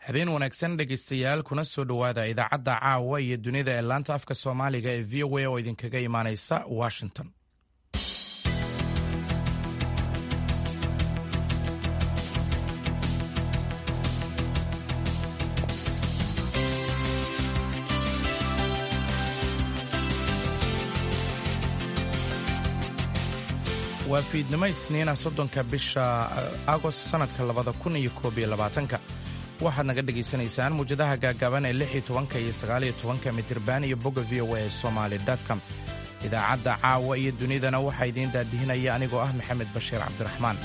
habeen wanaagsan dhegaystayaal kuna soo dhowaada idaacadda caawa iyo dunida ee laanta afka soomaaliga ee v o a oo idinkaga imaanaysa washington waa fiidnimo isniina soddonka bisha agost sannadka labada kun iyo koob iyo labaatanka waxaad naga dhegaysanaysaan muwjadaha gaagaaban ee lix iyo tobanka iyo sagaal iyo tobanka mitirban iyo bogga v o a ee somaali com idaacadda caawa iyo dunidana waxaa idiin daadihinaya anigoo ah maxamed bashiir cabdiraxmaan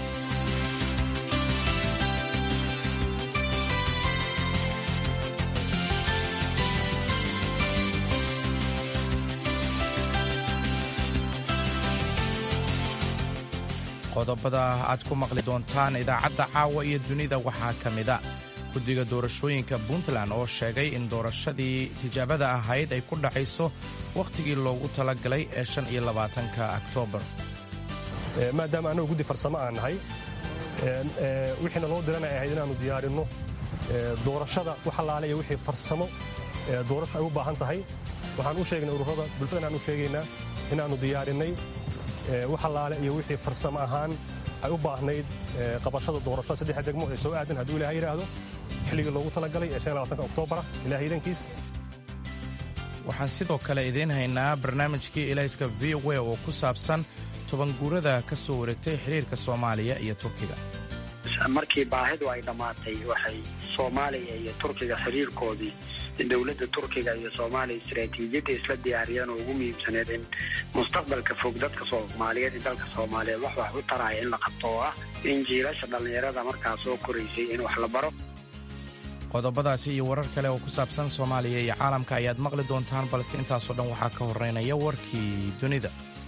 qodobada aad ku maqli doontaan idaacadda caawa iyo dunida waxaa ka mida guddiga doorashooyinka puntland oo sheegay in doorashadii tijaabada ahayd ay ku dhacayso wakhtigii loogu talagalay ee shan iyo labaatanka oktoobar maadaama annagu guddi farsamo aan nahay wixiina loo diran ay ahayd inaannu diyaarinno doorashada wax allaale iyo wixii farsamo doorasho ay u baahan tahay waxaan u sheegnay ururada bulshada inaan u sheegaynaa inaannu diyaarinnay wax allaale iyo wixii farsamo ahaan ay u baahnayd qabashada doorashada saddexa degmo ee soo aadan hadduu ilahay yidhaahdo xilligii loogu talagalay ee oktobara ilahay idankiis waxaan sidoo kale idiin haynaa barnaamijkii ilayska v o oo ku saabsan tobanguurada ka soo wareegtay xiriirka soomaaliya iyo turkiga markii baahidu ay dhammaatay waxay soomaaliya iyo turkiga xiriirkoodii dowladda turkiga iyo soomaaliya istaraatiijiyadda isla diyaariyeen oo ugu muhiimsaneed in mustaqbalka fog dadka soomaaliyeed iyo dalka soomaaliyeed wax wax u taraya in la qabto oo ah in jiilasha dhallinyarada markaa soo koraysay in wax la baro qodobadaasi iyo warar kale oo ku saabsan soomaaliya iyo caalamka ayaad maqli doontaan balse intaasoo dhan waxaa ka horreynaya warkii dunida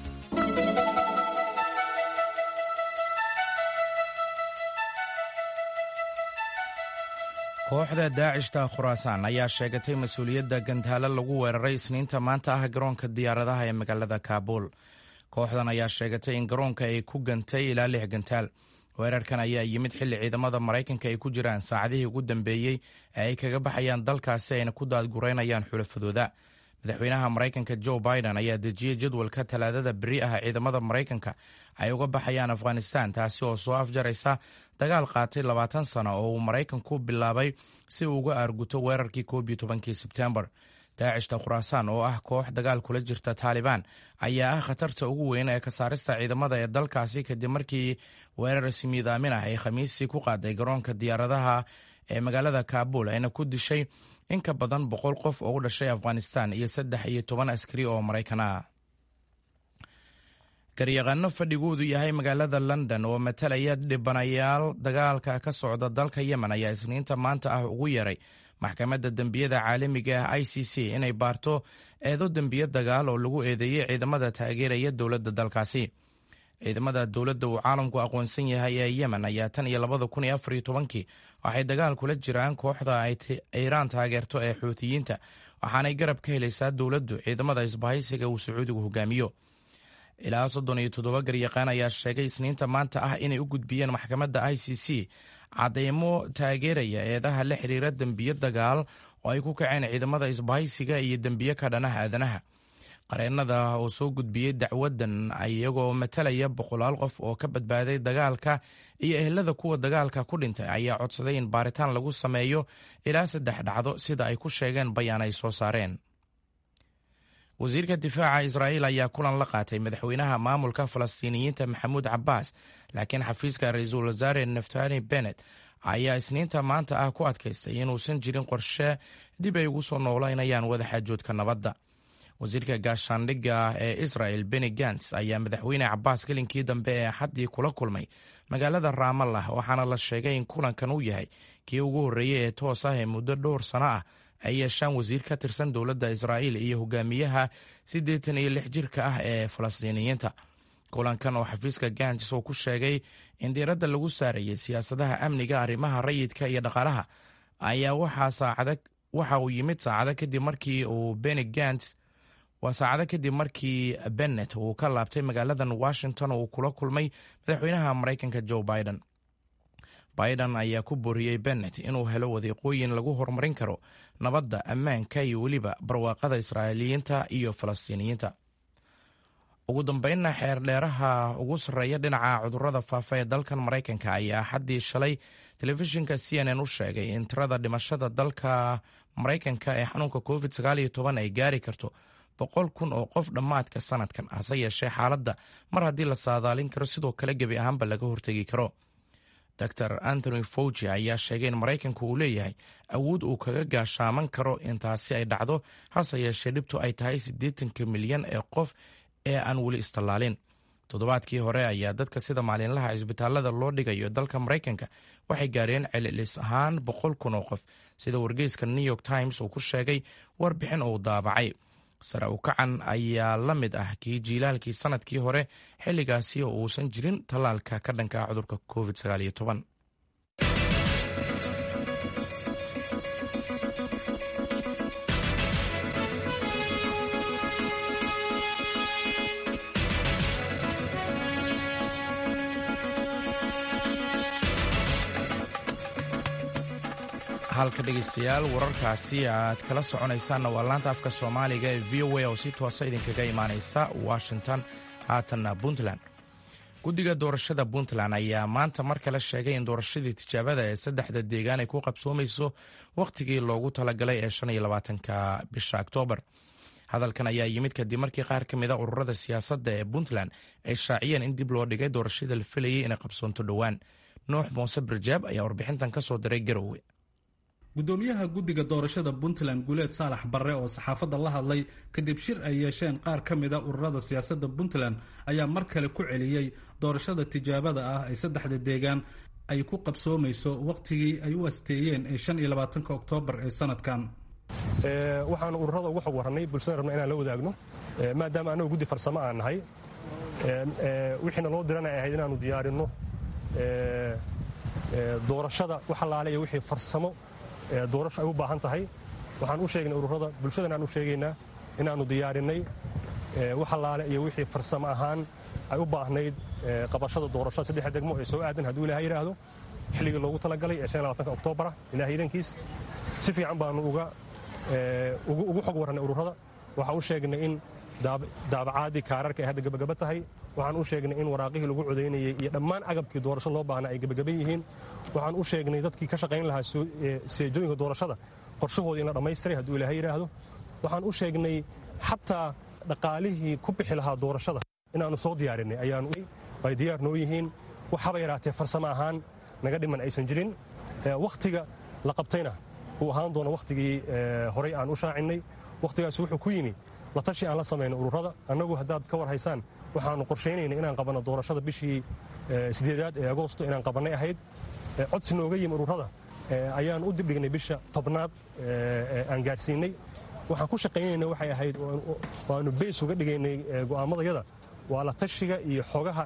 kooxda daacishta khuraasaan ayaa sheegatay mas-uuliyadda gantaalo lagu weeraray isniinta maanta ah garoonka diyaaradaha ee magaalada kaabuul kooxdan ayaa sheegatay in garoonka ay ku gantay ilaa lix gantaal weerarkan ayaa yimid xilli ciidamada maraykanka ay ku jiraan saacadihii ugu dambeeyey ee ay kaga baxayaan dalkaasi ayna ku daadgureynayaan xulafadooda madaxweynaha maraykanka jo biden ayaa dejiyey jadwalka talaadada beri ah ciidamada maraykanka ay uga baxayaan afghanistan taasi oo soo afjaraysa dagaal qaatay labaatan sano oo uu maraykanku bilaabay si uu uga aarguto weerarkii koob iyo tobankii sebtembar daacishta khuraasaan oo ah koox dagaal kula jirta taalibaan ayaa ah khatarta ugu weyn ee ka saarista ciidamada ee dalkaasi kadib markii weerar simiidaamin ah ay khamiisii ku qaaday garoonka diyaaradaha ee magaalada kaabul ayna ku dishay in ka badan boqol qof oo u dhashay afghanistan iyo saddex iyo toban askari oo maraykan ah garyaqaano fadhigoodu yahay magaalada london oo matalaya dhibanayaal dagaalka ka socda dalka yemen ayaa isniinta maanta ah ugu yeeray maxkamadda dembiyada caalamiga ah i c c inay baarto eedo dembiyo dagaal oo lagu eedeeyey ciidamada taageeraya dowladda dalkaasi ciidamada dowladda uu caalamku aqoonsan yahay ee yemen ayaa tan iyo labada kun iyo afar iyo tobankii waxay dagaal kula jiraan kooxda ay iiraan taageerto ee xuutiyiinta waxaanay garab ka helaysaa dowladdu ciidamada isbahaysiga uu sacuudigu hogaamiyo ilaa soddon iyo toddoba garyaqaan ayaa sheegay isniinta maanta ah inay u gudbiyeen maxkamadda i c c cadeymo taageeraya eedaha la xiriira dembiyo dagaal oo ay ku kaceen ciidamada isbahaysiga iyo dembiyo ka dhanaha aadanaha qareennada oo soo gudbiyey dacwadan iyagoo matalaya boqolaal qof oo ka badbaaday dagaalka iyo ehelada kuwa dagaalka ku dhintay ayaa codsaday in baaritaan lagu sameeyo ilaa saddex dhacdo sida ay ku sheegeen bayaan ay soo saareen wasiirka difaaca israa'iil ayaa kulan la qaatay madaxweynaha maamulka falastiiniyiinta maxamuud cabbaas laakiin xafiiska ra-iisul wasaare naftali benet ayaa isniinta maanta ah ku adkaystay inuusan jirin qorshe dib ay ugu soo noolaynayaan wadaxaajoodka nabadda wasiirka gaashaandhigga ee israel beni gants ayaa madaxweyne cabaas gelinkii dambe ee xaddii kula kulmay magaalada raamallah waxaana la sheegay in kulankan uu yahay kii ugu horreeyey ee toos ah ee muddo dhowr sano ah ay yeeshaan wasiir ka tirsan dowladda israa'iil iyo hogaamiyaha siddeetan iyo lix jirka ah ee falastiiniyiinta kulankan oo xafiiska gants uu ku sheegay in diiradda lagu saarayay siyaasadaha amniga arrimaha rayidka iyo dhaqaalaha ayaa waxa uu yimid saacado kadib markii uu beni gants waa saacado kadib markii bennet uu ka laabtay magaaladan washington oo uu kula kulmay madaxweynaha maraykanka joe biden biden ayaa ku booriyey bennet inuu helo wadiiqooyin lagu horumarin karo nabadda ammaanka iyo weliba barwaaqada israa'iiliyiinta iyo falastiiniyiinta ugu dambeynna xeerdheeraha ugu sarreeya dhinaca cudurrada faafa ee dalkan maraykanka ayaa xaddii shalay telefishinka c n n u sheegay in tirada dhimashada dalka maraykanka ee xanuunka covid ay gaari karto boqol kun oo qof dhammaadka sanadkan hase yeeshee xaaladda mar haddii la saadaalin karo sidoo kale gebi ahaanba laga hortegi karo dor antony fauji ayaa sheegay in maraykanku uu leeyahay awood uu kaga gaashaaman karo intaasi ay dhacdo hase yeeshee dhibtu ay tahay siddeetanka milyan ee qof ee aan weli istallaalin toddobaadkii hore ayaa dadka sida maalinlaha cisbitaalada loo dhigayo dalka maraykanka waxay gaareen celilis ahaan boqol kun oo qof sida wargeyska new york times uu ku sheegay warbixin uu daabacay sare u kacan ayaa la mid ah kii jiilaalkii sanadkii hore xilligaasi oo uusan jirin tallaalka ka dhanka ah cudurka covid halka dhegeystayaal wararkaasi aad kala soconaysaanna waa laanta afka soomaaliga ee v o a oo si toosa idinkaga imaaneysa washington haatanna puntland guddiga doorashada puntland ayaa maanta mar kale sheegay in doorashadii tijaabada ee saddexda deegaan ay ku qabsoomayso wakhtigii loogu talagalay ee shan iyo labaatanka bisha oktoobar hadalkan ayaa yimid kadib markii qaar ka mid a ururada siyaasadda ee puntland ay shaaciyeen in dib loo dhigay doorashada la filayay inay qabsoonto dhowaan nuux muuse birjaab ayaa warbixintan ka soo diray garowe gudoomiyaha guddiga doorashada puntland guuleed saalax barre oo saxaafadda la hadlay kadib shir ay yeesheen qaar ka mid a ururada siyaasadda puntland ayaa mar kale ku celiyey doorashada tijaabada ah ay saddexda deegaan ay ku qabsoomayso wakhtigii ay u asteeyeen ee shan iyo labaatanka oktoobar ee sanadkan waxaanu ururada uga xog warrannay bulshada rabna inaan la wadaagno maadaama annagu guddi farsamo aan nahay wixiina loo diran ay ahayd inaannu diyaarinno doorashada wax allaale iyo wixii farsamo doorasho ay u baahan tahay waxaan u sheegnay ururada bulshadana aan u sheegaynaa inaannu diyaarinnay wax allaale iyo wixii farsamo ahaan ay u baahnayd qabashada doorashada saddexa degmo ee soo aadan hadduu ilaha yidhaahdo xilligii loogu talagalay ee oktobara ilaah iidankiis si fiican baannu ugu xog warrannay ururada waxaan u sheegnay in daabacaadii kaararka ay hadda gebagaba tahay waxaan u sheegnay in waraaqihii lagu codaynayey iyo dhammaan agabkii doorasho loo baahnaa ay gebagaban yihiin waxaan u sheegnay dadkii ka shaqayn lahaa seejooyinka doorashada qorshahooda in la dhammaystiray hadduu ilaha yidhaahdo waxaan u sheegnay xataa dhaqaalihii ku bixi lahaa doorashada inaannu soo diyaarinay ayaanu ay diyaar noo yihiin waxaba yaraatee farsamo ahaan naga dhiman aysan jirin wakhtiga la qabtayna uu ahaan doono wakhtigii horay aan u shaacinnay wakhtigaasi wuxuu ku yimi la tashi aan la samayno ururada annagu haddaad ka war haysaan waxaannu qorshaynaynay inaan qabanno doorashada bishii sideedaad ee agoosto inaan qabannay ahayd codsi nooga yimi ururada ayaan u dibdhignay bisha tobnaad aan gaadhsiinnay waxaan ku shaqaynayna waxay ahayd waannu beys uga dhigaynay go'aamadayada waa la tashiga iyo xogaha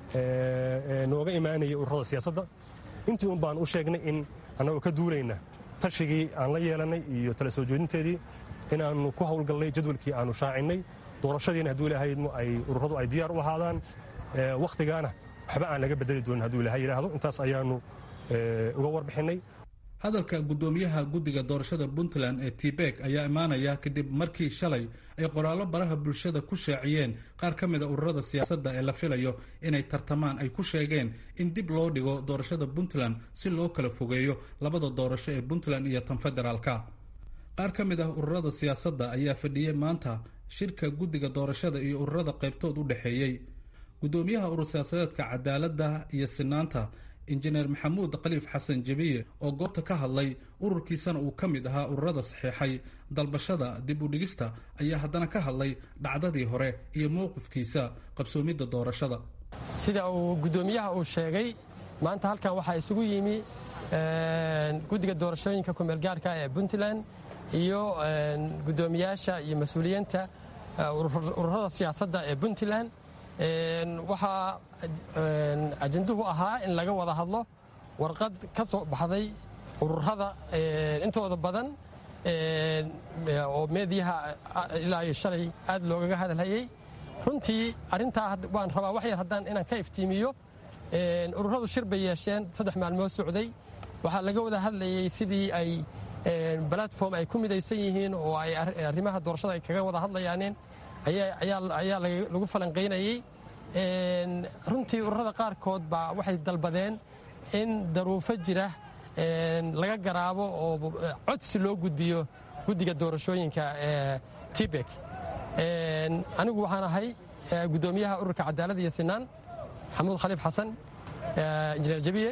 nooga imaanaya ururada siyaasadda intii un baan u sheegnay in annagoo ka duulayna tashigii aan la yeelannay iyo tala soo jeedinteedii inaannu ku howlgallay jadwalkii aannu shaacinnay doorashadiina hadduu ilahaydmo ay ururadu ay diyaar u ahaadaan wakhtigaana waxba aan laga bedeli doonin hadduu ilaha yidhaahdo intaas ayaannu uga warbixinnay hadalka guddoomiyaha guddiga doorashada puntland ee tibek ayaa imaanaya kadib markii shalay ay qoraallo baraha bulshada ku shaaciyeen qaar ka mida ururada siyaasadda ee la filayo inay tartamaan ay ku sheegeen in dib loo dhigo doorashada puntland si loo kala fogeeyo labada doorasho ee puntland iyo tan federaalka qaar ka mid ah ururada siyaasadda ayaa fadhiyey maanta shirka guddiga doorashada iyo ururada qaybtood u dhexeeyey guddoomiyaha urur siyaasadeedka cadaaladda iyo sinaanta injineer maxamuud khaliif xasan jebiye oo goobta ka hadlay ururkiisana uu ka mid ahaa ururada saxiixay dalbashada dib u dhigista ayaa haddana ka hadlay dhacdadii hore iyo mowqifkiisa qabsoomidda doorashada sida uu guddoomiyaha uu sheegay maanta halkan waxaa isugu yimi guddiga doorashooyinka kumeelgaarka ee puntland iyo guddoomiyaasha iyo mas-uuliyiinta ururada siyaasadda ee puntland waxaa ajanduhu ahaa in laga wada hadlo warqad ka soo baxday ururada intooda badan oo meediyaha ilaa iyo shalay aad loogaga hadalhayey runtii arrintaa waan rabaa wax yar haddaan inaan ka iftiimiyo ururadu shir bay yeesheen saddex maalmood socday waxaa laga wada hadlayey sidii ay balatform ay ku midaysan yihiin oo ay arrimaha doorashada ay kaga wada hadlayaaneen ayaa lagu falanqaynayey runtii ururada qaarkood baa waxay dalbadeen in daruufo jira laga garaabo oo codsi loo gudbiyo guddiga doorashooyinka ee tibek anigu waxaan ahay guddoomiyaha ururka cadaalad iyo sinaan xamuud khaliif xasan injineer jabiye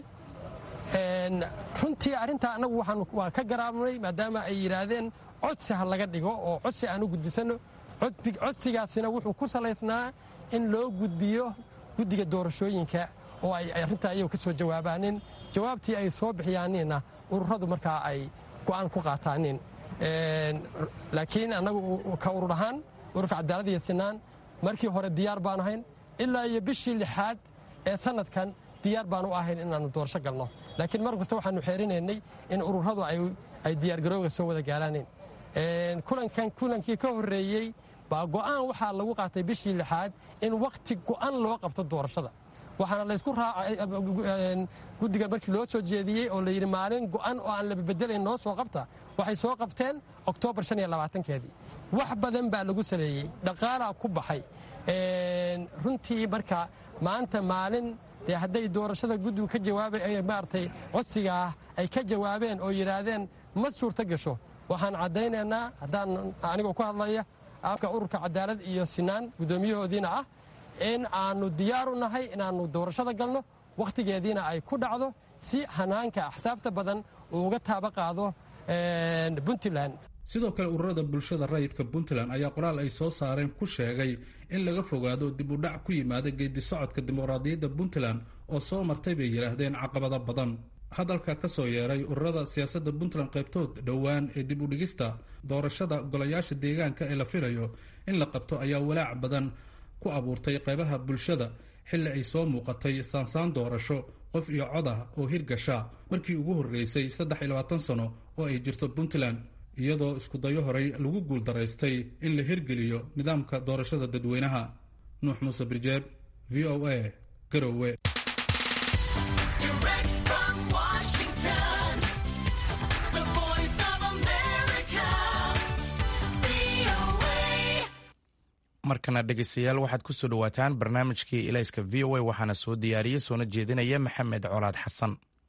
runtii arrintaa annagu waa ka garaabnay maadaama ay yidhaahdeen codsi ha laga dhigo oo codsi aan u gudbisanno codsigaasina wuxuu ku salaysnaa in loo gudbiyo guddiga doorashooyinka oo ay arrintaa iyagu ka soo jawaabaanin jawaabtii ay soo bixiyaaniinna ururadu markaa ay go'aan ku qaataanin laakiin annagu ka urur ahaan ururka cadaalad iyo sinaan markii hore diyaar baan ahayn ilaa iyo bishii lixaad ee sanadkan diyaar baan u ahayn inaannu doorasho galno laakiin mar kasta waxaannu xeerinaynay in ururadu ay diyaargarowga soo wada gaaraaneen kulankan kulankii ka horreeyey baa go'aan waxaa lagu qaatay bishii lixaad in wakhti go'an loo qabto doorashada waxaana laysku raacay guddiga markii loo soo jeediyey oo layidhi maalin go'an oo aan la bedelayn noo soo qabta waxay soo qabteen oktoobar shan iyo labaatankeedii wax badan baa lagu saleeyey dhaqaalaa ku baxay runtii marka maanta maalin dee hadday doorashada guddigu ka jawaaba maaragtay codsigaa ay ka jawaabeen oo yidhaahdeen ma suurto gasho waxaan caddaynaynaa haddaan anigoo ku hadlaya afka ururka cadaalad iyo sinaan guddoomiyahoodiina ah in aannu diyaaru nahay inaannu doorashada galno wakhtigeediina ay ku dhacdo si hanaanka axsaabta badan uu uga taaba qaado puntland sidoo kale ururada bulshada rayidka puntland ayaa qoraal ay soo saareen ku sheegay in laga fogaado dib u dhac ku yimaada geedi socodka dimuqraadiyadda puntland oo soo martay bay yidhaahdeen caqabado badan hadalka ka soo yeeray ururada siyaasadda puntland qaybtood dhowaan ee dib u dhigista doorashada golayaasha deegaanka ee la filayo in la qabto ayaa walaac badan ku abuurtay qaybaha bulshada xilli ay soo muuqatay saansaan doorasho qof iyo cod ah oo hirgasha markii ugu horreysay saddex iyo labaatan sano oo ay jirto puntland iyadoo iskudayo horey lagu guuldaraystay in la hirgeliyo nidaamka doorashada dadweynaha nuux muuse birjeeb v o a garowe markana dhegeystayaal waxaad ku soo dhowaataan barnaamijkii ilayska v o a waxaana soo diyaariyey soona jeedinaya maxamed colaad xasan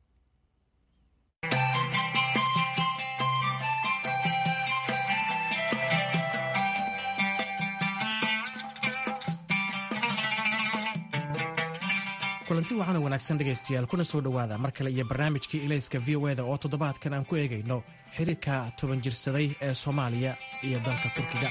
kulanti waxaana wanaagsan dhegaystayaal kuna soo dhowaada mar kale iyo barnaamijkii ilayska v o eda oo toddobaadkan aan ku eegayno xiriirka toban jirsaday ee soomaaliya iyo dalka turkiga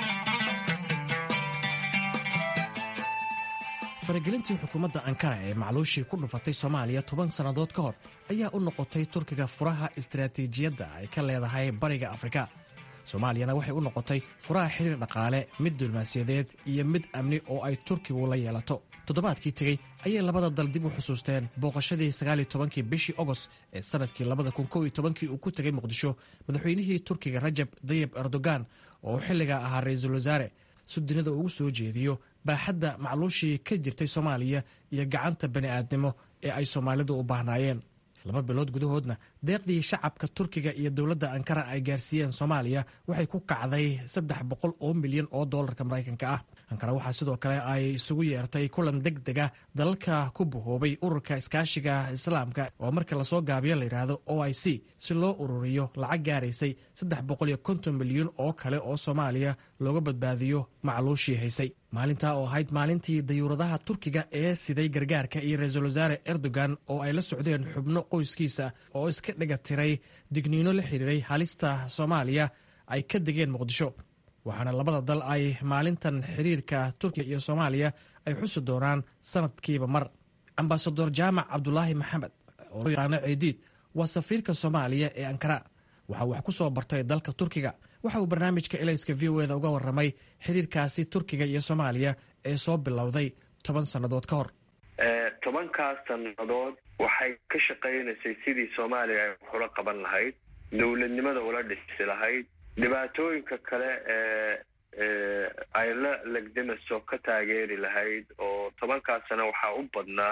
faragelintii xukuumadda ankara ee macluushii ku dhufatay soomaaliya toban sannadood ka hor ayaa u noqotay turkiga furaha istaraatiijiyadda ay ka leedahay bariga afrika soomaaliyana waxay u noqotay furaha xiriir dhaqaale mid dulmaasiyadeed iyo mid amni oo ay turkigu la yeelato toddobaadkii tegey ayay labada dal dib u xusuusteen booqashadii sagaaliyo tobankii bishii ogost ee sannadkii labada kun kow iyo tobankii uu ku tegay muqdisho madaxweynihii turkiga rajab dayib erdogan oo xilligaa ahaa ra-iisul wasaare si dunida ugu soo jeediyo baaxadda macluushii ka jirtay soomaaliya iyo gacanta bani'aadnimo ee ay soomaalidu u baahnaayeen laba bilood gudahoodna deeqdii shacabka turkiga iyo dowladda ankara ay gaarsiiyeen soomaaliya waxay ku kacday saddex boqol oo milyan oo doolarka maraykanka ah ankara waxaa sidoo kale ay isugu yeertay kulan deg dega dalalka ku bahoobay ururka iskaashiga islaamka oo marka lasoo gaabiyo layidhaahdo o i c si loo ururiyo lacag gaaraysay saddex boqol iyo konton milyan oo kale oo soomaaliya looga badbaadiyo macluushii haysay maalintaa oo ahayd maalintii dayuuradaha turkiga ee siday gargaarka iyo ra-iisul wasaare erdogan oo ay la socdeen xubno qoyskiisa oo iska dhiga tiray digniino la xiriiray halista soomaaliya ay ka degeen muqdisho waxaana labada dal ay maalintan xiriirka turkiga iyo soomaaliya ay xusi doonaan sanadkiiba mar ambasador jaamac cabdulaahi maxamed oo loo yaqaano ciidiid waa safiirka soomaaliya ee ankara waxaa wax ku soo bartay dalka turkiga waxa uu barnaamijka elayska v o eda uga warramay xiriirkaasi turkiga iyo soomaaliya ee soo bilowday toban sannadood ka hor tobankaas sannadood waxay ka shaqaynaysay sidii soomaaliya ay waxula qaban lahayd dowladnimada ula dhisi lahayd dhibaatooyinka kale ee ay la legdamaso ka taageeri lahayd oo tobankaas sano waxaa u badnaa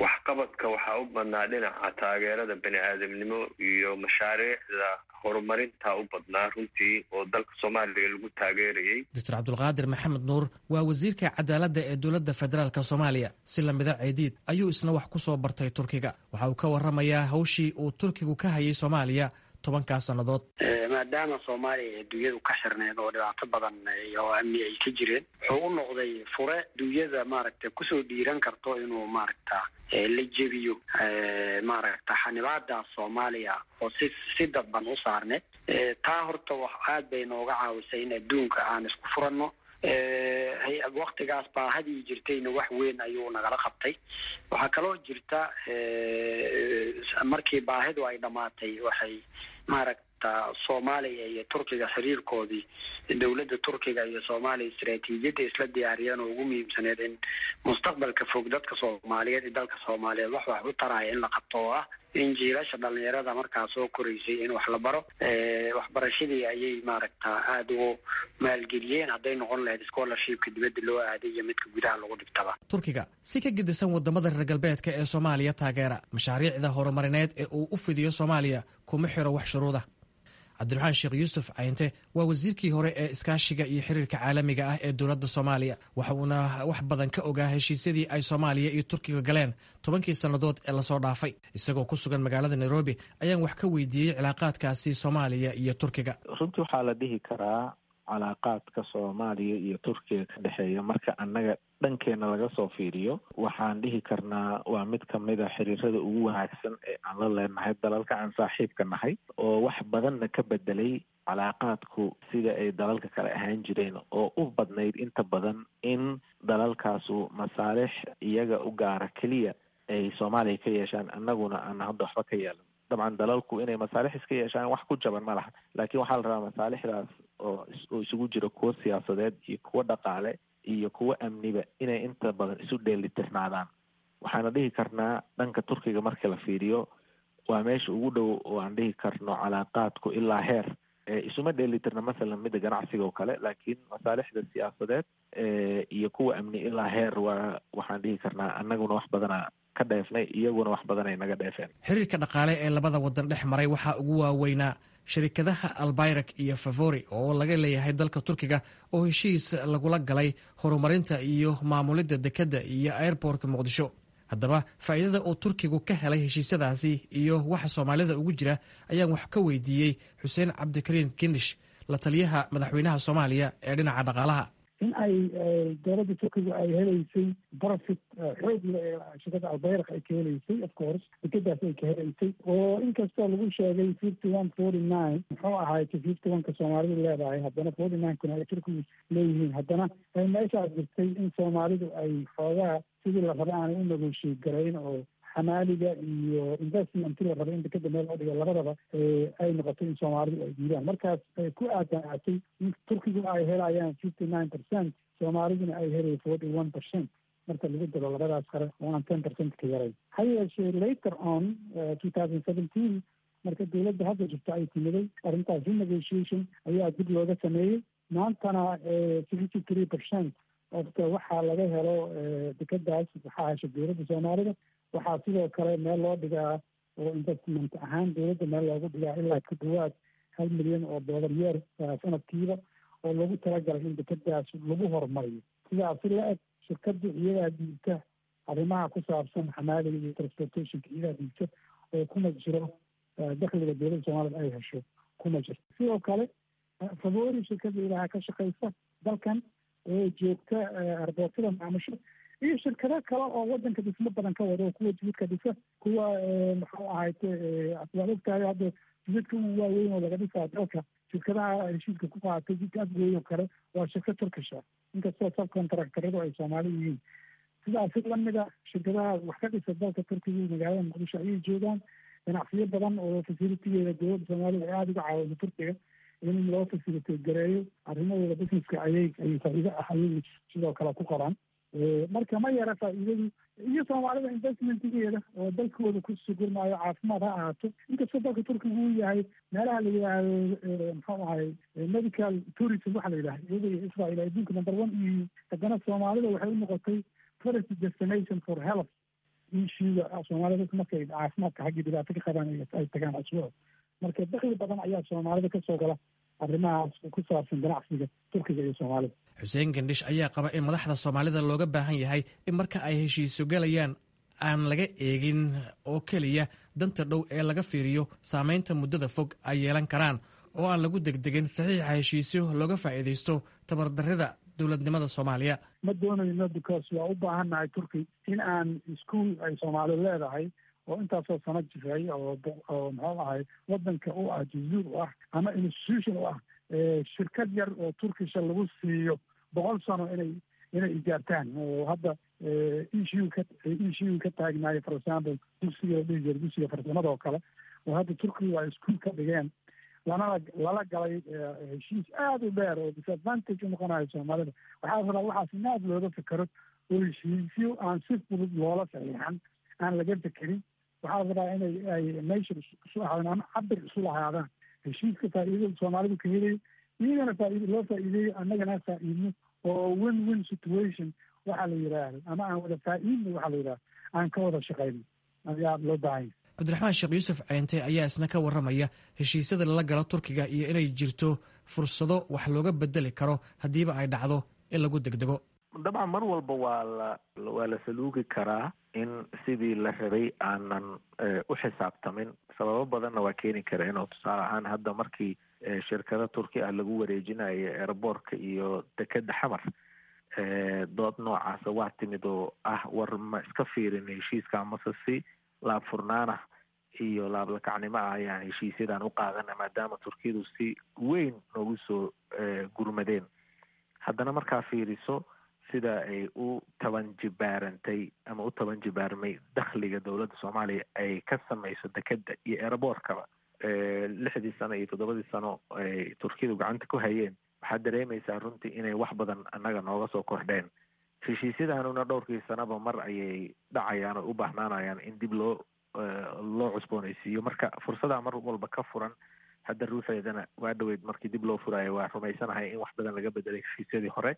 waxqabadka waxaa u badnaa dhinaca taageerada bani aadamnimo iyo mashaariicda horumarinta u badnaa runtii oo dalka soomaaliya lagu taageerayay doctor cabdulqaadir maxamed nuur waa wasiirka cadaaladda ee dowladda federaalk soomaaliya si lamida ceediid ayuu isna wax ku soo bartay turkiga waxa uu ka waramayaa hawshii uu turkigu ka hayay soomaaliya tobankaas sannadood maadaama soomaaliya ee dunyadu ka xirneed oo dhibaato badan oo amni ay ka jireen wuxuu u noqday fure dunyada maaragta kusoo dhiiran karto inuu maaragta la jebiyo maaragta xanibaadaas soomaaliya oo si si dadban u saarneed taa horta wax aad bay nooga caawisay in adduunka aan isku furanno waktigaas baahadii jirtayna wax weyn ayuu nagala qabtay waxaa kaloo jirta markii baahidu ay dhamaatay waxay maaragta soomaaliya iyo turkiga xiriirkoodii dowladda turkiga iyo soomaaliya istaraatiijiyadda isla diyaariyeen oo ugu muhiimsaneed in mustaqbalka fog dadka soomaaliyeed iyo dalka soomaaliyeed wax wax u taraya in la qabto oo ah in jiilasha dhalinyarada markaa soo koraysay in wax la baro waxbarashadii ayay maaragta aada ugu maalgeliyeen hadday noqon lahayd scholarshipka dibadda loo aaday iyo midka gudaha lagu dhigtaba turkiga si ka gedisan wadamada reer galbeedka ee soomaaliya taageera mashaariicda horumarineed ee uu u fidiyo soomaaliya kuma xiro wax shuruuda cabdiraxmaan sheekh yuusuf cayinte waa wasiirkii hore ee iskaashiga iyo xiriirka caalamiga ah ee dowladda soomaaliya waxa uuna wax badan ka ogaa heshiisyadii ay soomaaliya iyo turkiga galeen tobankii sannadood ee lasoo dhaafay isagoo ku sugan magaalada nairobi ayaan wax ka weydiiyey cilaaqaadkaasi soomaaliya iyo turkiga runtii waxaa la dhihi karaa calaaqaadka soomaaliya iyo turkiga ka dhexeeya marka annaga dhankeena laga soo fiiriyo waxaan dhihi karnaa waa mid kamid a xiriirada ugu wanaagsan ee aan la leenahay dalalka aan saaxiibka nahay oo wax badanna ka bedelay calaaqaadku sida ay dalalka kale ahaan jireen oo u badnayd inta badan in dalalkaasu masaalix iyaga u gaara keliya ay soomaaliya ka yeeshaan annaguna aan hadda waxba ka yeelan dabcan dalalku inay masaalix iska yeeshaan wax ku jaban ma laha laakiin waxaa la rabaa masaalixdaas oo oo isugu jira kuwo siyaasadeed iyo kuwo dhaqaale iyo kuwo amniba inay inta badan isu dheelitirnaadaan waxaana dhihi karnaa dhanka turkiga marka la fiiriyo waa meesha ugu dhow oo aan dhihi karno calaaqaadku ilaa heer isuma dheelitirna masalan midda ganacsiga oo kale laakiin masaalixda siyaasadeed iyo kuwa amni ilaa heer waa waxaan dhihi karnaa annaguna wax badana ka dheefnay iyaguna wax badan ay naga dheefeen xiriirka dhaqaale ee labada wadan dhex maray waxaa ugu waaweynaa shirikadaha albayrak iyo favori oo laga leeyahay dalka turkiga oo heshiis lagula galay horumarinta iyo maamulidda dekedda iyo airbortka muqdisho haddaba faa'iidada uu turkigu ka helay heshiisyadaasi iyo waxa soomaalida ugu jira ayaan wax ka weydiiyey xuseen cabdikariin kindish la taliyaha madaxweynaha soomaaliya ee dhinaca dhaqaalaha in ay dowladda turkiga ay helaysay profit xoog shirkada albayrak ay ka helaysay of course dekedaas ay ka helaysay oo inkastoo lagu sheegay fifty one forty nine muxuu ahaayta fifty one ka soomaalidu leedahay haddana forty nine kuna ay turkigu leeyihiin haddana meeshaas jirtay in soomaalidu ay xoogaa sidii la raba aanay u negotiate garayn oo xamaaliga iyo investmentii la rabay in dekeda meel loo dhigo labadaba ay noqotay in soomaalidu ay diidaan markaas ku aadanaatay in turkigu ay helayaan fifty nine percent soomaaliduna ay helayo forty one percent marka lagu daro labadaas qare oo aan ten percent ka yaray ha yeeshee later on two thousand seventeen marka dowladda hadda jirta ay timiday arrintaas renegotiation ayaa dib looga sameeyey maantana fifty three percent ofta waxaa laga helo dekedaas waxaa hesha dowladda soomaalida waxaa sidoo kale meel loo dhigaa oo investment ahaan dowladda meel loogu dhigaa ilaa ku dhawaad hal milyan oo dollar yeer sanadkiiba oo lagu talagalay in dekedaas lagu horumariyo sidaas si la eg shirkadda iyadaa diigta arrimaha ku saabsan xamaaliga iyo transportationka iyadaa diigta oo kuma jiro dakhliga dowladda soomaalida ay hesho kuma jirto sidoo kale favori shirkadda ilaha ka shaqeysa dalkan oo joogta arboortada maamusho iyo shirkado kale oo wadanka dhismo badan ka wada oo kuwa jididka dhisa kuwa muxuu ahayte waad ogtahay hadda jididka ugu waaweyn oo laga dhisaa dalka shirkadaha heshiiska ku qaatay jidka afgooy oo kale waa shirkad turkisha inkastoo subcontractoradu ay soomaali yihiin sidaasi lamida shirkadaha wax ka dhisa dalka turkiga magaalada muqdisho ayay joogaan ganacsiyo badan oo fasilitigeeda dowladda soomaalida ay aada uga caawiso turkiga in loo fasilite gareeyo arrimahooda businesska ayay ay faa'iido ah ayay sidoo kale ku qoraan marka ma yara faa'iidadu iyo soomaalida investmentigeeda oo dalkooda ku sugurmaayo caafimaad ha ahaato inkastoo dalka turkiga uu yahay meelaha la yidhaahdo muxuu ahay medical tourism waxa la yidhaha iyada iyo israel adduunka number one iyo haddana soomaalida waxay u noqotay tourist destination for health ishiiga soomaalida markay caafimaadka xaggii dhibaato ka qabaan ay tagaan aswo marka dakli badan ayaa soomaalida kasoo gala arrimahaas ku saabsan ganacsiga turkiga iyo soomaalida xuseen gandhish ayaa qaba in madaxda soomaalida looga baahan yahay in marka ay heshiiso galayaan aan laga eegin oo keliya danta dhow ee laga fiiriyo saameynta muddada fog ay yeelan karaan oo aan lagu degdegin saxiixa heshiisyo looga faa'iidaysto tabardarrida dowladnimada soomaaliya ma doonayno because waa u baahannahay turki in aan ischool ay soomaali leedahay oo intaasoo sano jiray oo oo muxuu ahay wadanka u ah jazuur u ah ama institution u ah shirkad yar oo turkisha lagu siiyo boqol sano inay inay ijaartaan oo hadda issue ka issue ka taagnaayo for example dugsiga la dhihi jira dugsiga farsamada oo kale oo hadda turkiga waa ischool ka dhigeen lanala lala galay heshiis aada u dheer oo disadvantage unoqonayo soomaalida waxaa rabaa waxaas in aada looga fekero oo heshiisyo aan si fudud loola saxiixan aan laga fekerin waxaa rabaa inay ay meesha isu ahaadaan ama cabir isu lahaadaan heshiiska faa'iidada soomaalidu ka helay iyagana faa'iid loo faa'iideeyo annagana faa'iidno oo win win situation waxaa la yidhaahdo ama aan wada faa'iidno waxaa la yidhahdo aan ka wada shaqayno ayaa loo baahanya cabdiraxmaan sheekh yuusuf ceente ayaa isna ka warramaya heshiisyada lala galo turkiga iyo inay jirto fursado wax looga bedeli karo haddiiba ay dhacdo in lagu degdego dabcan mar walba waa la waa la saluugi karaa in sidii la rabay aanan u xisaabtamin sababo badanna waa keeni kara inuu tusaale ahaan hadda markii shirkado turki ah lagu wareejinayo airboortka iyo dekeda xamar dood noocaasa waa timid oo ah war ma iska fiirin heshiiska amase si laab furnaana iyo laablakacnimo ah ayaan heshiisyadan u qaadana maadaama turkiyadu si weyn noogu soo gurmadeen haddana markaa fiiriso sida ay u taban jibaarantay ama u taban jibaarmay dakhliga dowladda soomaaliya ay ka samayso dekeda iyo airboortkaba lixdii sano iyo toddobadii sano ay turkiyadu gacanta ku hayeen waxaad dareemaysaa runtii inay wax badan annaga nooga soo kordheen heshiisyadanuna dhowrkii sanaba mar ayay dhacayaan oo u baahnaanayaan in dib loo loo cusboonaysiiyo marka fursadaa mar walba ka furan hadda ruuxeedana waa dhaweyd markii dib loo furaayo waa rumaysanahay in wax badan laga bedelay heshiisyadii hore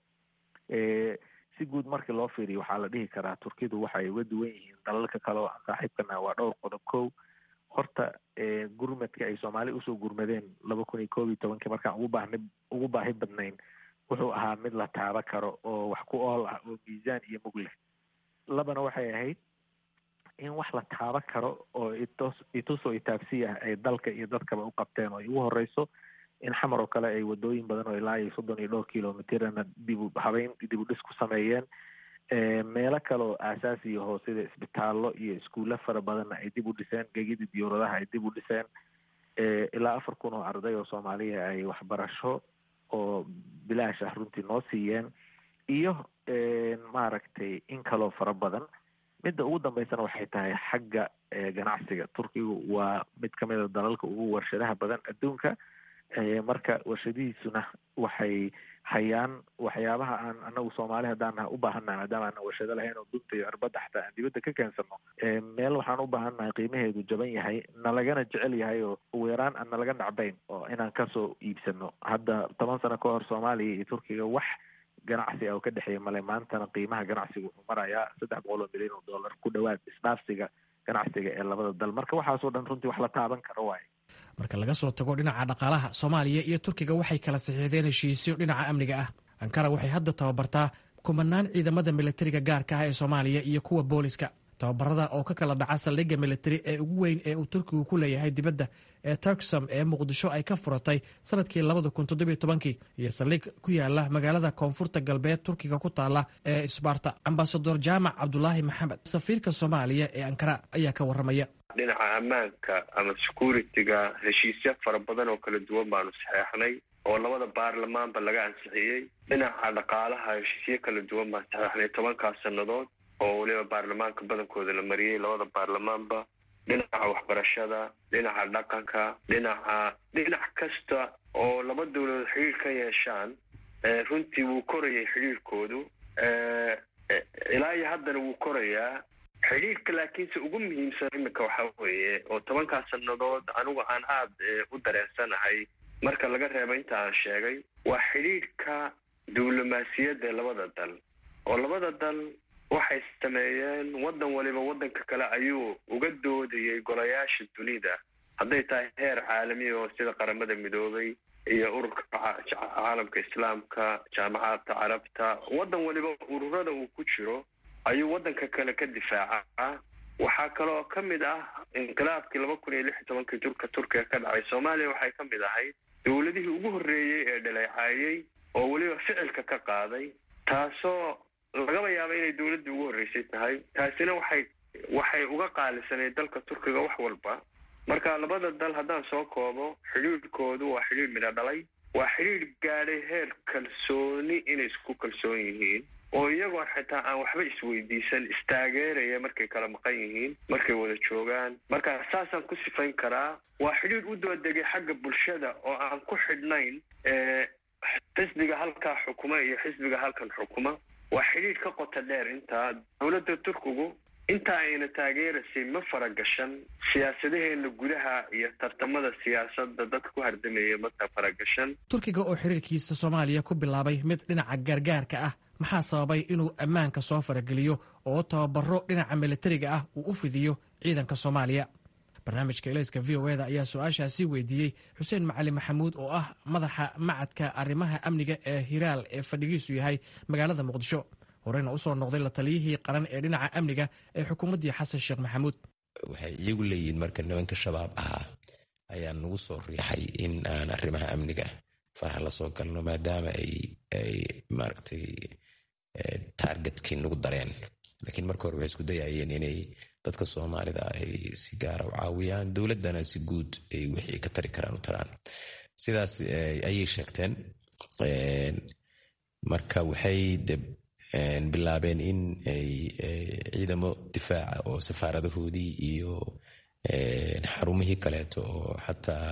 si guud markii loo fiiriyo waxaa la dhihi karaa turkidu waxay uga duwan yihiin dalalka kale oo aan saaxiibkana waa dhowr qodob kow horta gurmadka ay soomaali usoo gurmadeen laba kun iyo koob iyo tobankii markaan ugu baahni ugu baahi badnayn wuxuu ahaa mid la taaba karo oo wax ku ool ah oo miisaan iyo mug leh labana waxay ahayd in wax la taaba karo oo itos itusoo itaabsiya ah ay dalka iyo dadkaba u qabteen oo ay ugu horeyso in xamar oo kale ay wadooyin badan oo ilaa iyo soddon iyo dhowr kilomitirana dibu habeyn dib u dhis ku sameeyeen meelo kale oo aasaasiya hoo sida isbitaallo iyo iskuulle fara badanna ay dib u dhiseen gegidii diyuuradaha ay dib u dhiseen ilaa afar kun oo arday oo soomaaliya ay waxbarasho oo bilaash ah runtii noo siiyeen iyo maaragtay in kaloo fara badan midda ugu dambeysana waxay tahay xagga ganacsiga turkigu waa mid kamid a dalalka ugu warshadaha badan adduunka marka warshadihiisuna waxay hayaan waxyaabaha aan anagu soomaali haddaan u baahannahay maadaama aanan warshado lahayn oo dunta iyo arbadda xataa aan dibadda ka keensano meel waxaan u baahannahay qiimaheedu jaban yahay nalagana jecel yahay oo ugu yaraan aan nalaga nacbayn oo inaan kasoo iibsano hadda toban sano ka hor soomaaliya iyo turkiga wax ganacsi ah oo ka dhexeeya male maantana qiimaha ganacsiga wuxuu marayaa saddex boqol oo milyan oo dollar ku dhawaad isdhaafsiga ganacsiga ee labada dal marka waxaasoo dhan runtii wax la taaban karo waaye marka laga soo tago dhinaca dhaqaalaha soomaaliya iyo turkiga waxay kala saxiixdeen heshiisyo dhinaca amniga ah ankara waxay hadda tababartaa kumanaan ciidamada militariga gaarka ah ee soomaaliya iyo kuwa booliska tababarada oo ka kala dhaca saldhigga militari ee ugu weyn ee uu turkigu ku leeyahay dibadda ee turksam ee muqdisho ay ka furatay sanadkii labada kun toddobiyo tobankii iyo saldhig ku yaala magaalada koonfurta galbeed turkiga ku taala ee isbaarta ambasador jaamac cabdulaahi maxamed safiirka soomaaliya ee ankara ayaa ka warramaya dhinaca ammaanka ama security-ga heshiisyo fara badan oo kala duwan baanu saxeexnay oo labada baarlamaanba laga ansixiyey dhinaca dhaqaalaha heshiisyo kala duwan baan saxeexnay tobankaas sannadood oo weliba baarlamaanka badankooda la mariyey labada baarlamaanba dhinaca waxbarashada dhinaca dhaqanka dhinaca dhinac kasta oo laba dawladood xidhiir ka yeeshaan runtii wuu korayay xidhiirkoodu ilaa iyo haddana wuu korayaa xidhiirka laakiinse ugu muhiimsan iminka waxaa weeye oo tobankaas sannadood anigu aan aada u dareensanahay marka laga reebo inta aan sheegay waa xidhiirka diblomaasiyadda labada dal oo labada dal waxay sameeyeen waddan waliba waddanka kale ayuu uga doodayay golayaasha dunida hadday tahay heer caalami oo sida qaramada midoobay iyo ururka caalamka islaamka jaamacadda carabta waddan waliba ururada uu ku jiro ayuu waddanka kale ka difaacaa waxaa kaloo ka mid ah inqilaabkii laba kun iyo lix iyo tobankii durka turkiga ka dhacay soomaaliya waxay ka mid ahayd dowladihii ugu horreeyey ee dhaleecaayey oo weliba ficilka ka qaaday taasoo lagaba yaaba inay dowladdii ugu horreysay tahay taasina waxay waxay uga qaalisaneyd dalka turkiga wax walba marka labada dal haddaan soo koobo xidhiidhkoodu waa xidhiidh midho dhalay waa xidhiidh gaadhay heer kalsooni inay isku kalsoon yihiin oo iyagoo xitaa aan waxba isweydiisan istaageeraya markay kala maqan yihiin markay wada joogaan marka saasaan ku sifayn karaa waa xidhiidh u doodegay xagga bulshada oo aan ku xidhnayn xisbiga halkaa xukuma iyo xisbiga halkan xukuma waa xidhiidh ka qota dheer intaa dowladda turkigu inta ayna taageeraysay ma faragashan siyaasadaheena gudaha iyo tartamada siyaasadda dadka ku hardamaya mata faragashan turkiga oo xiriirkiisa soomaaliya ku bilaabay mid dhinaca gaargaarka ah maxaa sababay inuu ammaanka soo farageliyo oo tababaro dhinaca militariga ah uu u fidiyo ciidanka soomaaliya barnaamijka elayska v o eda ayaa su-aashaasi weydiiyey xuseen macali maxamuud oo ah madaxa macadka arrimaha amniga ee hiraal ee fadhigiisu yahay magaalada muqdisho horeyna usoo noqday la taliyihii qaran ee dhinaca amniga ee xukuumaddii xasan sheekh maxamuud waxay iyagu leeyihiin marka nimanka shabaab ahaa ayaa nagu soo riixay in aan arrimaha amniga faraha la soo galno maadaama ay maaragtay taargetkii nagu dareen laakiin marka hore waxay isku dayayeen inay dadka soomaalida ay si gaara u caawiyaan dowladdana si guud ay wixii ka tari karaan u taraan sidaas ayay sheegteen marka waxay bilaabeen in ay ciidamo difaaca oo safaaradahoodii iyo xarumihii kaleeto oo xataa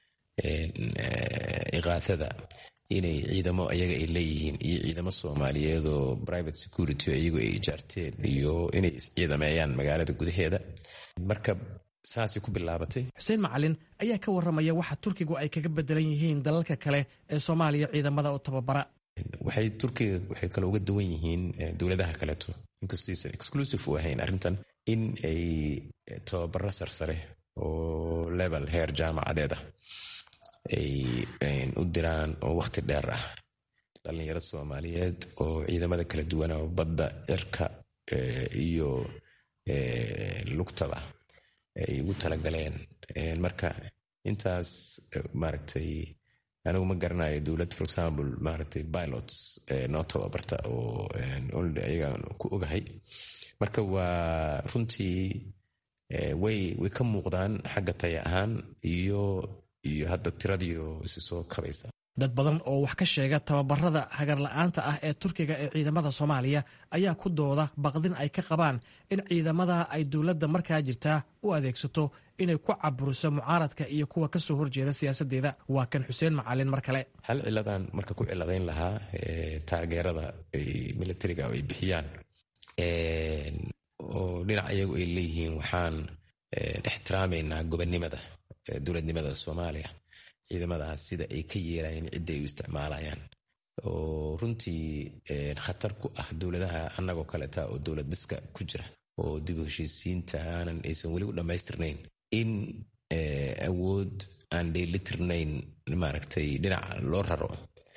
iqaathada inay ciidamo ayaga ay leeyihiin iyo ciidamo soomaaliyeed oo private security iyagu ay ijaarteen iyo inay isciidameeyaan magaalada gudaheeda marka saasay ku bilaabatay xuseen macalin ayaa ka warramaya waxa turkigu ay kaga bedelan yihiin dalalka kale ee soomaaliya ciidamada u tababara waxay turkiga waxay kale uga duwan yihiin dowladaha kaleeto inkastaysan exclusive u ahayn arrintan in ay tababaro sarsare oo level heer jaamacadeeda ay u diraan oo wakhti dheer ah dhallinyaro soomaaliyeed oo ciidamada kala duwana badda cirka iyo lugtaba ay ugu talagaleen marka intaas maaragtay anigu ma garanayo dowlad for example maaragtay pilots noo tababarta oo ayagaan ku ogahay marka waa runtii way way ka muuqdaan xagga taya ahaan iyo iyo hadda tiradiio isi soo kabaysa dad badan oo wax ka sheega tababarada hagarla-aanta ah ee turkiga ee ciidamada soomaaliya ayaa ku dooda baqdin ay ka qabaan in ciidamada ay dowladda markaa jirtaa u adeegsato inay ku caburiso mucaaradka iyo kuwa kasoo horjeeda siyaasadeeda waa kan xuseen macalin mar kale hal ciladan marka ku ciladayn lahaa taageerada militariga ay bixiyaan oo dhinac iyagu ay leeyihiin waxaan ixtiraamaynaa gobonnimada dowladnimada soomaaliya ciidamadaas sida ay ka yeelayeen cidda ay u isticmaalayaan oo runtii khatar ku ah dowladaha annagoo kaleta oo dowlad dhiska ku jira oo dib u heshiisiinta aanan aysan weli u dhammaystirnayn in awood aan dheelitirnayn maaragtay dhinac loo raro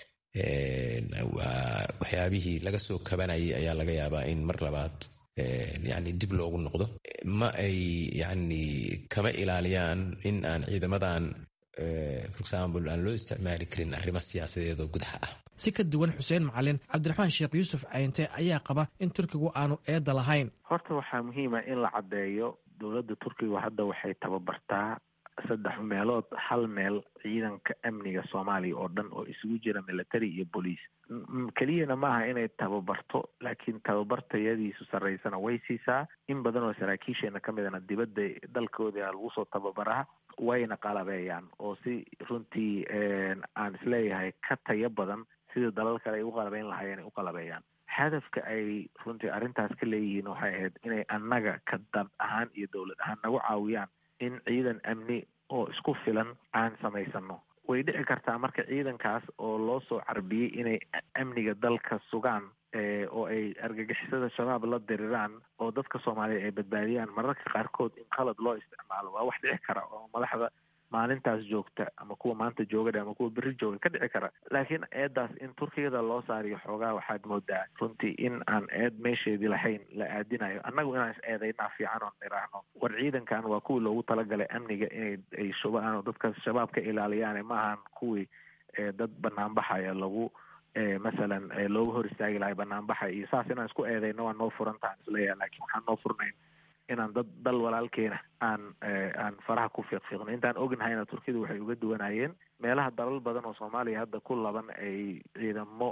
waxyaabihii laga soo kabanayay ayaa laga yaabaa in mar labaad yani dib loogu noqdo ma ay yani kama ilaaliyaan in aan ciidamadan for example aan loo isticmaali karin arrimo siyaasadeed oo gudaha ah si ka duwan xuseen macalin cabdiraxmaan sheekh yuusuf cayinte ayaa qaba in turkigu aanu eedda lahayn horta waxaa muhiima in la caddeeyo dowladda turkiga hadda waxay tababartaa saddex meelood hal meel ciidanka amniga soomaaliya oo dhan oo isugu jira military iyo bolice keliyana maaha inay tababarto laakiin tababartayadiisu sarreysana way siisaa in badan oo saraakiisheena ka midana dibadda dalkooda lagu soo tababaraa wayna qalabeeyaan oo si runtii aan isleeyahay ka tayo badan sida dalal kale ay u qalabeyn lahaayeen ay u qalabeeyaan hadafka ay runtii arrintaas ka leeyihiin waxay ahayd inay annaga ka dad ahaan iyo dowlad ahaan nagu caawiyaan in ciidan amni oo isku filan aan samaysano way dhici kartaa marka ciidankaas oo loo soo carbiyey inay amniga dalka sugaan oo ay argagixisada shabaab la diriraan oo dadka soomaaliya ay badbaadiyaan mararka qaarkood in qalad loo isticmaalo waa wax dhici kara oo madaxda maalintaas joogta ama kuwa maanta jooga ama kuwa beri jooga ka dhici kara laakiin eedaas in turkiyada loo saariyo xoogaa waxaad moodaa runtii in aan eed meesheedii lahayn la aadinayo annagu inaan is eedaynaa fiican oon iraahno war ciidankan waa kuwii loogu talagalay amniga inay ay shubaan oo dadka shabaab ka ilaaliyaan maahan kuwii dad banaanbaxaya lagu masalan looga hor istaagi lahay banaanbaxa iyo saas inaan isku eedayno waa noo furan tahan isleeyaha lakiin waxaan noo furnayn inaan dad dal walaalkeena aan aan faraha ku fiiqfiiqno intaan ognahayna turkiyadu waxay uga duwanayeen meelaha dalal badan oo soomaaliya hadda ku laban ay ciidamo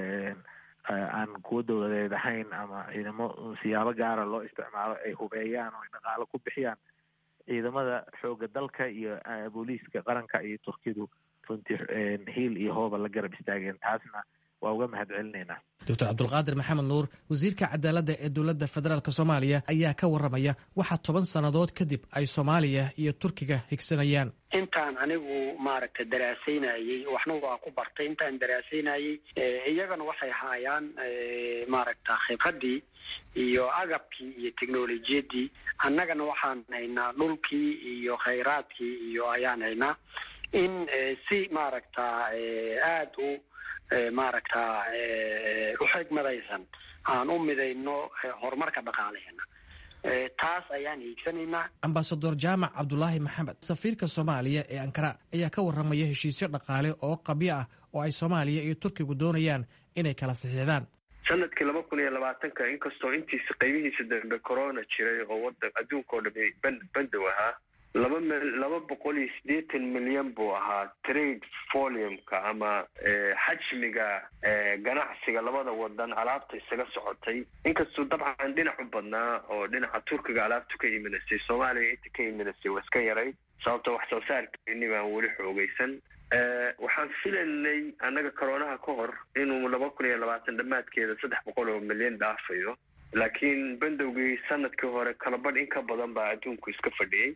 aan kuwa dowladeed ahayn ama ciidamo siyaabo gaara loo isticmaalo ay hubeeyaan oo ay dhaqaalo ku bixiyaan ciidamada xooga dalka iyo booliiska qaranka iyo turkiyadu runtii hiil iyo hooba la garab istaageen taasna waa uga mahad celinaynaa doctor cabdulqaadir maxamed nuur wasiirka cadaaladda ee dowladda federaalk soomaaliya ayaa ka warramaya waxaa toban sannadood kadib ay soomaaliya iyo turkiga higsanayaan intaan anigu maaragtay daraasaynayey waxna waa ku bartay intaan daraasaynayey iyagana waxay haayaan maaragta khibradii iyo agabkii iyo technolojiyadii annagana waxaan haynaa dhulkii iyo khayraadkii iyo ayaan haynaa in si maaragta aada u maaragta uxigmadaysan aan u midayno horumarka dhaqaaleheena taas ayaan hiigsanaynaa ambasador jaamac cabdulaahi maxamed safiirka soomaaliya ee ankara ayaa ka warramaya heshiisyo dhaqaale oo qabyo ah oo ay soomaaliya iyo turkigu doonayaan inay kala saxiixdaan sanadkii laba kun iyo labaatanka inkastoo intiisa qaybihiisa dambe corona jiray oo wadan adduunka oo dhami ban bandow ahaa laba m laba boqol iyo siddeetan milyan buu ahaa trade volume-ka ama xajmiga ganacsiga labada wadan alaabta isaga socotay inkastuu dabcan dhinac u badnaa oo dhinaca turkiga alaabtu ka imanasay soomaaliya inta ka imanasay waa iska yaray sababto wax soo saarkeeni baan weli xoogeysan waxaan filaynay annaga coroonaha ka hor inuu laba kun iyo labaatan dhammaadkeeda saddex boqol oo milyan dhaafayo laakiin bandowgii sanadkii hore kalabadh in ka badan baa adduunku iska fadhiyey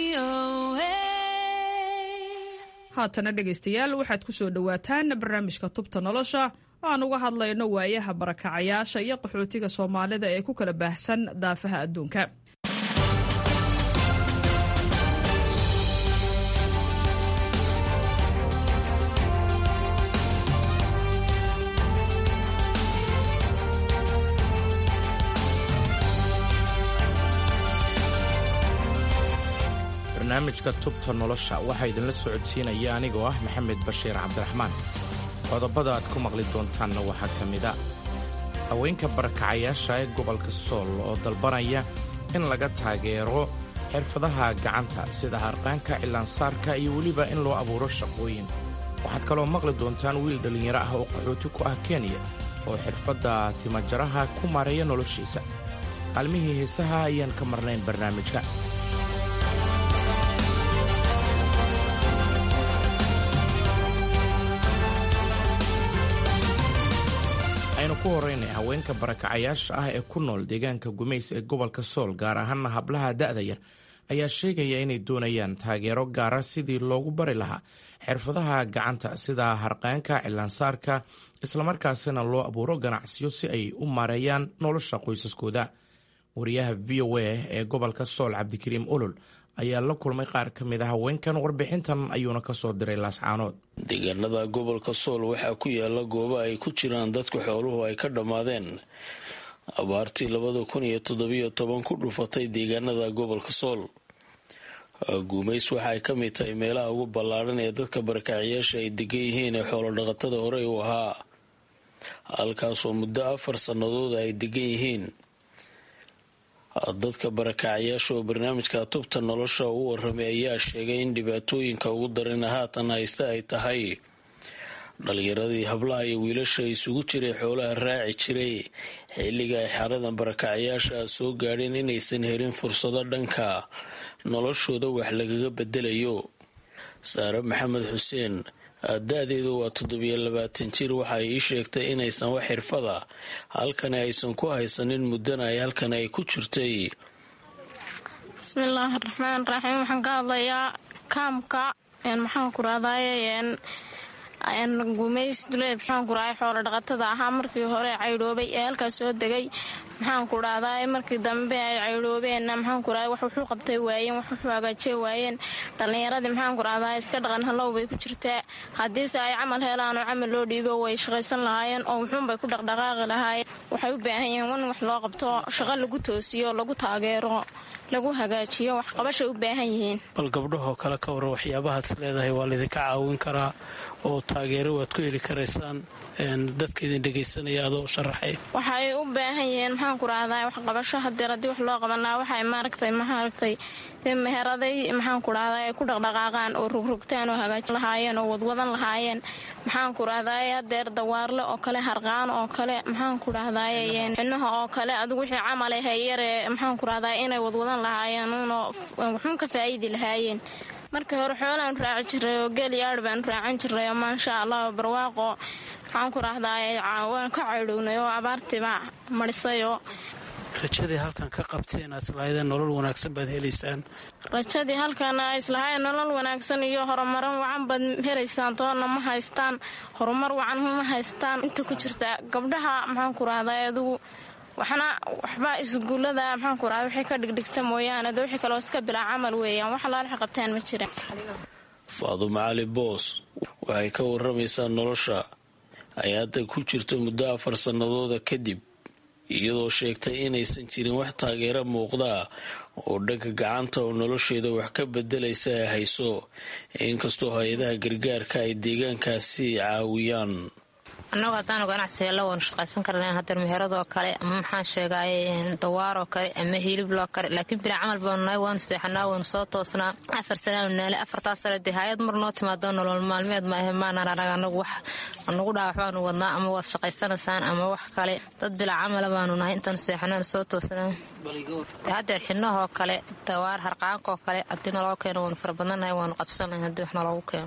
haatana dhegaystayaal waxaad ku soo dhowaataan barnaamijka tubta nolosha aan uga hadlayno waayaha barakacayaasha iyo qaxootiga soomaalida ee ku kala baahsan daafaha adduunka barnaamijka tubta nolosha waxaa idinla socodsiinaya anigoo ah maxamed bashiir cabdiraxmaan qodobada aad ku maqli doontaanna waxaa ka mida haweenka barakacayaasha ee gobolka sool oo dalbanaya in laga taageero xirfadaha gacanta sida harqaanka cilaansaarka iyo weliba in loo abuuro shaqooyin waxaad kaloo maqli doontaan wiil dhallinyaro ah oo qaxooti ku ah kenya oo xirfadda timajaraha ku maareeya noloshiisa qaalmihii heesaha ayaan ka marnayn barnaamijka aynu ku horraynay haweenka barakacayaasha ah ee ku nool deegaanka gumays ee gobolka sool gaar ahaana hablaha da'da yar ayaa sheegaya inay doonayaan taageero gaara sidii loogu bari lahaa xirfadaha gacanta sida harqaanka cilaansaarka islamarkaasina loo abuuro ganacsiyo si ay u maareeyaan nolosha qoysaskooda wariyaha v o a ee gobolka sool cabdikariim olol ayaa la kulmay qaar ka mid a haweenkan warbixintan ayuuna ka soo diray laascaanood deegaanada gobolka sool waxaa ku yaala goobo ay ku jiraan dadka xooluhu ay ka dhammaadeen abaartii labada kun iyo toddobiyo toban ku dhufatay deegaanada gobolka sool guumays waxa ay ka mid tahay meelaha ugu ballaadhan ee dadka barakacayaasha ay degan yihiin ee xoolodhaqatada horey u ahaa halkaasoo muddo afar sannadood ay degan yihiin dadka barakacayaasha oo barnaamijka tubta nolosha u waramay ayaa sheegay in dhibaatooyinka ugu darana haatan haysta ay tahay dhalinyaradii hablaha iyo wiilasha isugu jiray xoolaha raaci jiray xilliga ay xaradan barakacayaasha soo gaadheen inaysan helin fursado dhanka noloshooda wax lagaga bedelayo saare maxamed xuseen da-deedu waa toddobiyo labaatan jir waxa ay ii sheegtay inaysan wax xirfada halkani aysan ku haysanin muddana ay halkan ay ku jirtay bismillaahi raxmaan raxiim waxaan ka hadlayaa kaamka maxaan ku rahdaye gumays duleed maxaan ku rahay xoolo dhaqatada ahaa markii hore caydhoobay ee halkaas soo degay maxaan ku dhahdaa markii dambe ay caydhoobeenna maxaan ku rahay wax wuxuu qabtay waayeen wax wuxuu hagaajiye waayeen dhallinyaradii maxaan ku dhahdaa iska dhaqan hallow bay ku jirtaa haddiise ay camal helaan oo camal loo dhiibo way shaqaysan lahaayeen oo wuxuunbay ku dhaqdhaqaaqi lahaayeen waxay u baahan yihiin in wax loo qabto shaqo lagu toosiyo lagu taageero lagu hagaajiyo waxqabashay u baahan yihiin bal gabdhahoo kale ka waran waxyaabahaad leedahay waa laydinka caawin karaa oo taageero waad ku heli karaysaan dadka idin dhegaysanaya adoo sharaxay waxay u baahan yihiin maxaan ku rahdaa waxqabasho hadeer haddii wax loo qaban lahaa waxay maaragtay maaragtay meheraday maxaan ku rahdaa ay ku dhaqdhaqaaqaan oo rogrogtaan oo hagaajin lahaayeen oo wadwadan lahaayeen maxaan ku rahdaay hadeer dawaarle oo kale harqaan oo kale maxaan ku rahdaay xinaha oo kale adigu wixii camale hayare maxaan ku rahdaa inay wadwadan lahaayeen uunoo waxuun ka faa'iidi lahaayeen markii hore xoolaan raaci jiray oo geel iyo aadh baanu raacan jiray oo maasha allah barwaaqo maxaan ku rahdaay waan ka caydhownay oo abaartiiba marisayoo rajadii halkan ka qabteen aad islahaydeen nolol wanaagsan baad helaysaan rajadii halkan a islahaayeen nolol wanaagsan iyo horumaran wacan baad helaysaan toonna ma haystaan horumar wacan ma haystaan inta ku jirta gabdhaha maxaan ku rahdaay adugu waxna waxba isguullada maxaan ku rahda waxay ka dhigdhigta mooyaane de wixii kaloo iska bilaa camal weeyaan wax alaal waxay qabtaan ma jiraan faadumo cali boos waxay ka waramaysaa nolosha ay hadda ku jirto muddo afar sannadooda kadib iyadoo sheegtay inaysan jirin wax taageero muuqdaa oo dhanka gacanta oo nolosheeda wax ka bedelaysa ay hayso inkastoo hay-adaha gargaarka ay deegaankaasi caawiyaan annagu haddaanu ganacsigeela waanu shaqaysan karna hadeer meheradoo kale ama maxaan sheegaaye dawaaroo kale ama hilibloo kale laakiin bilaa camal baanu nahay waanu seexanaa waanu soo toosnaa afar sanaanu naalay afartaas sane dee hay-ad mar noo timaado nolol maalmeed maahe maanaan arag anagu wax nagu dhaawax baanu wadnaa ama waad shaqaysanaysaan ama wax kale dad bilaa camala baanu nahay intaanu seexanaanu soo toosnaa de hadeer xinahoo kale dawaar harqaankoo kale haddii naloo keeno waanu fara badanahay waanu qabsanahay haddii wax naloogu keeno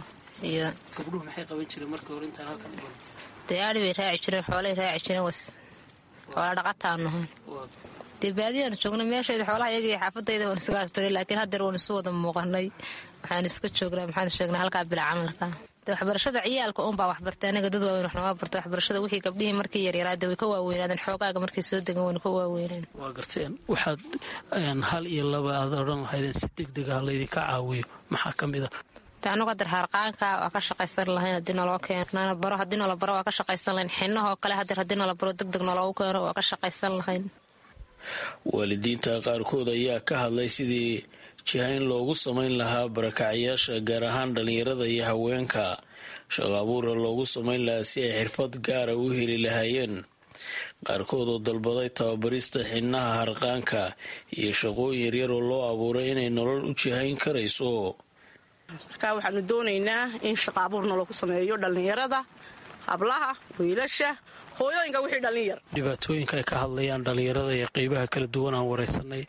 dee aadi bay raaci jireen xoolay raaci jireen was xoola dhaqataanu ahaan dee baadiyaanu joognay meeshayda xoolaha iyagii xaafadayda waan iska asturay laakiin haddeer waan isu wada muuqanay waxaanu iska joognaa maxaanu sheegnay halkaa bila camalka de waxbarashada ciyaalka unbaa waxbartay anaga dad waaweyn wax nooma barta waxbarashada wixii gabdhihii markii yaryaraade way ka waaweynaadeen xoogaaga markay soo degan waynu ka waaweyneen waa garteen waxaad hal iyo laba aad odhan lahaydeen si deg deg ah laydinka caawiyo maxaa ka mid a anugu hadeer harqaanka waa ka shaqaysan lahayn hadii naloo keeno baro hadii noola baro waa ka shaqaysan lahayn xinahoo kale hadeer hadii noola baro deg deg naloogu keeno waa ka shaqaysan lahayn waalidiinta qaarkood ayaa ka hadlay sidii jihayn loogu samayn lahaa barakacyaasha gaar ahaan dhallinyarada iyo haweenka shaqo abuura loogu samayn lahaa si ay xirfad gaara u heli lahaayeen qaarkood oo dalbaday tababarista xinaha harqaanka iyo shaqooyin yaryar oo loo abuuray inay nolol u jihayn karayso markaa waxaanu doonaynaa in shaqa abuurna lagu sameeyo dhallinyarada hablaha wiilasha hooyooyinka wixii dhallinyar dhibaatooyinka ay ka hadlayaan dhallinyarada iyo qeybaha kala duwan aan wareysanay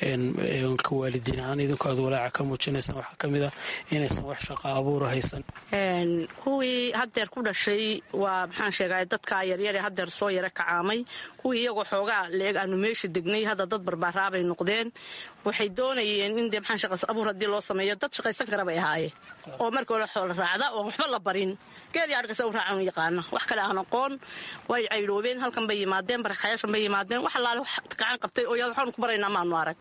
ka waalidiin ahaan idinku aad walaaca ka muujinaysaan waxaa ka mid ah inaysan wax shaqa abuura haysan kuwii hadeer ku dhashay waa maxaan sheegay dadkaa yaryare hadeer soo yara kacaamay kuwii iyagoo xoogaa leeg aanu meesha degnay hadda dad barbaaraabay noqdeen waxay doonayeen in dee maxaan shaqa abuur haddii loo sameeyo dad shaqaysan kara bay ahaayeen oo markii hore xoola raacda oon waxba la barin geeli adhkasa u raacan yaqaana wax kale aan aqoon way caydhoobeen halkan bay yimaadeen barakayaashan bay yimaadeen wax allaale wax gacan qabtay oo yaad waxaanu ku baraynaa maanu arag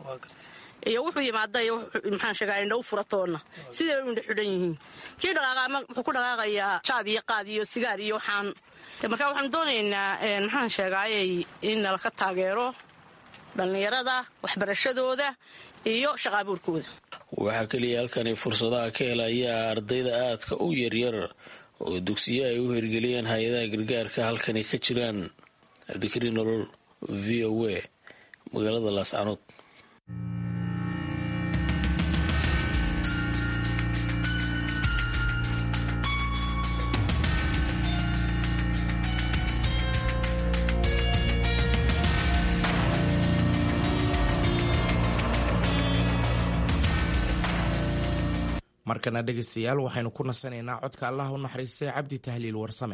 iyo wuxuu yimaada iyo maxaan sheegaa indha u furatoonna sidai bay u indha xidhan yihiin kii dhaqaaqaama wuxuu ku dhaqaaqayaa jaad iyo qaad iyo sigaar iyo waxaan markaa waxaanu doonaynaa maxaan sheegaayey in nalaka taageero dhallinyarada waxbarashadooda iyo shaqaabuurkooda waxaa keliya halkani fursadaha ka helayaa ardayda aadka u yaryar oo dugsiyo ay u hirgeliyeen hay-adaha gargaarka halkani ka jiraan cabdikariin nolol v o a magaalada laascanood markana dhegaystayaal waxaynu ku nasanaynaa codka allah u naxariistay cabdi tahliil warsame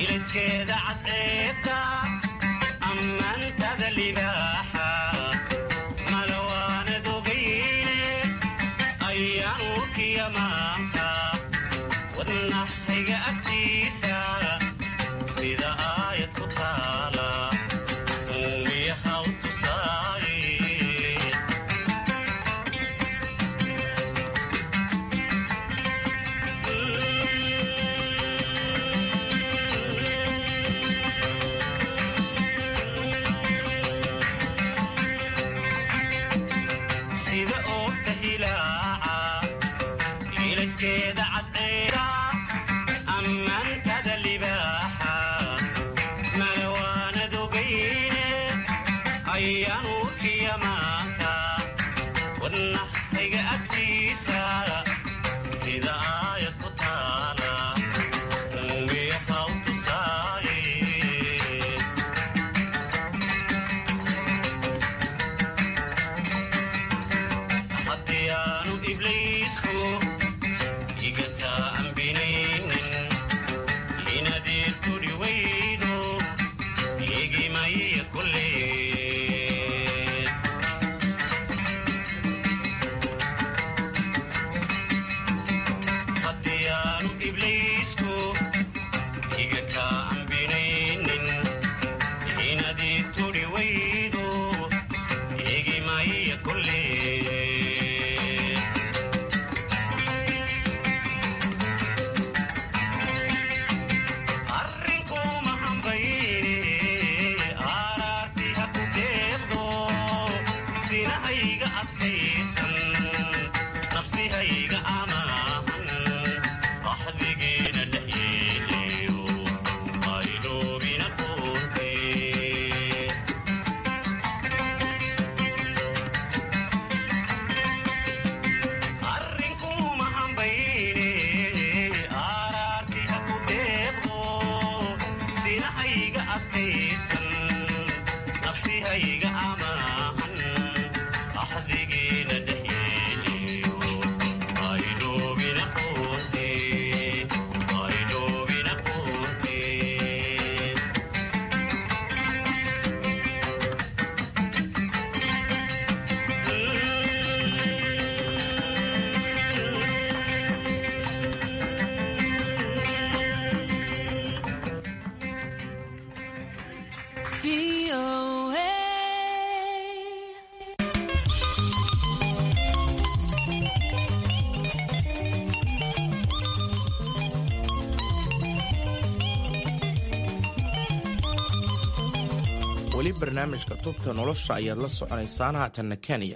weli barnaamijka tubta nolosha ayaad la soconaysaan haatanna kenya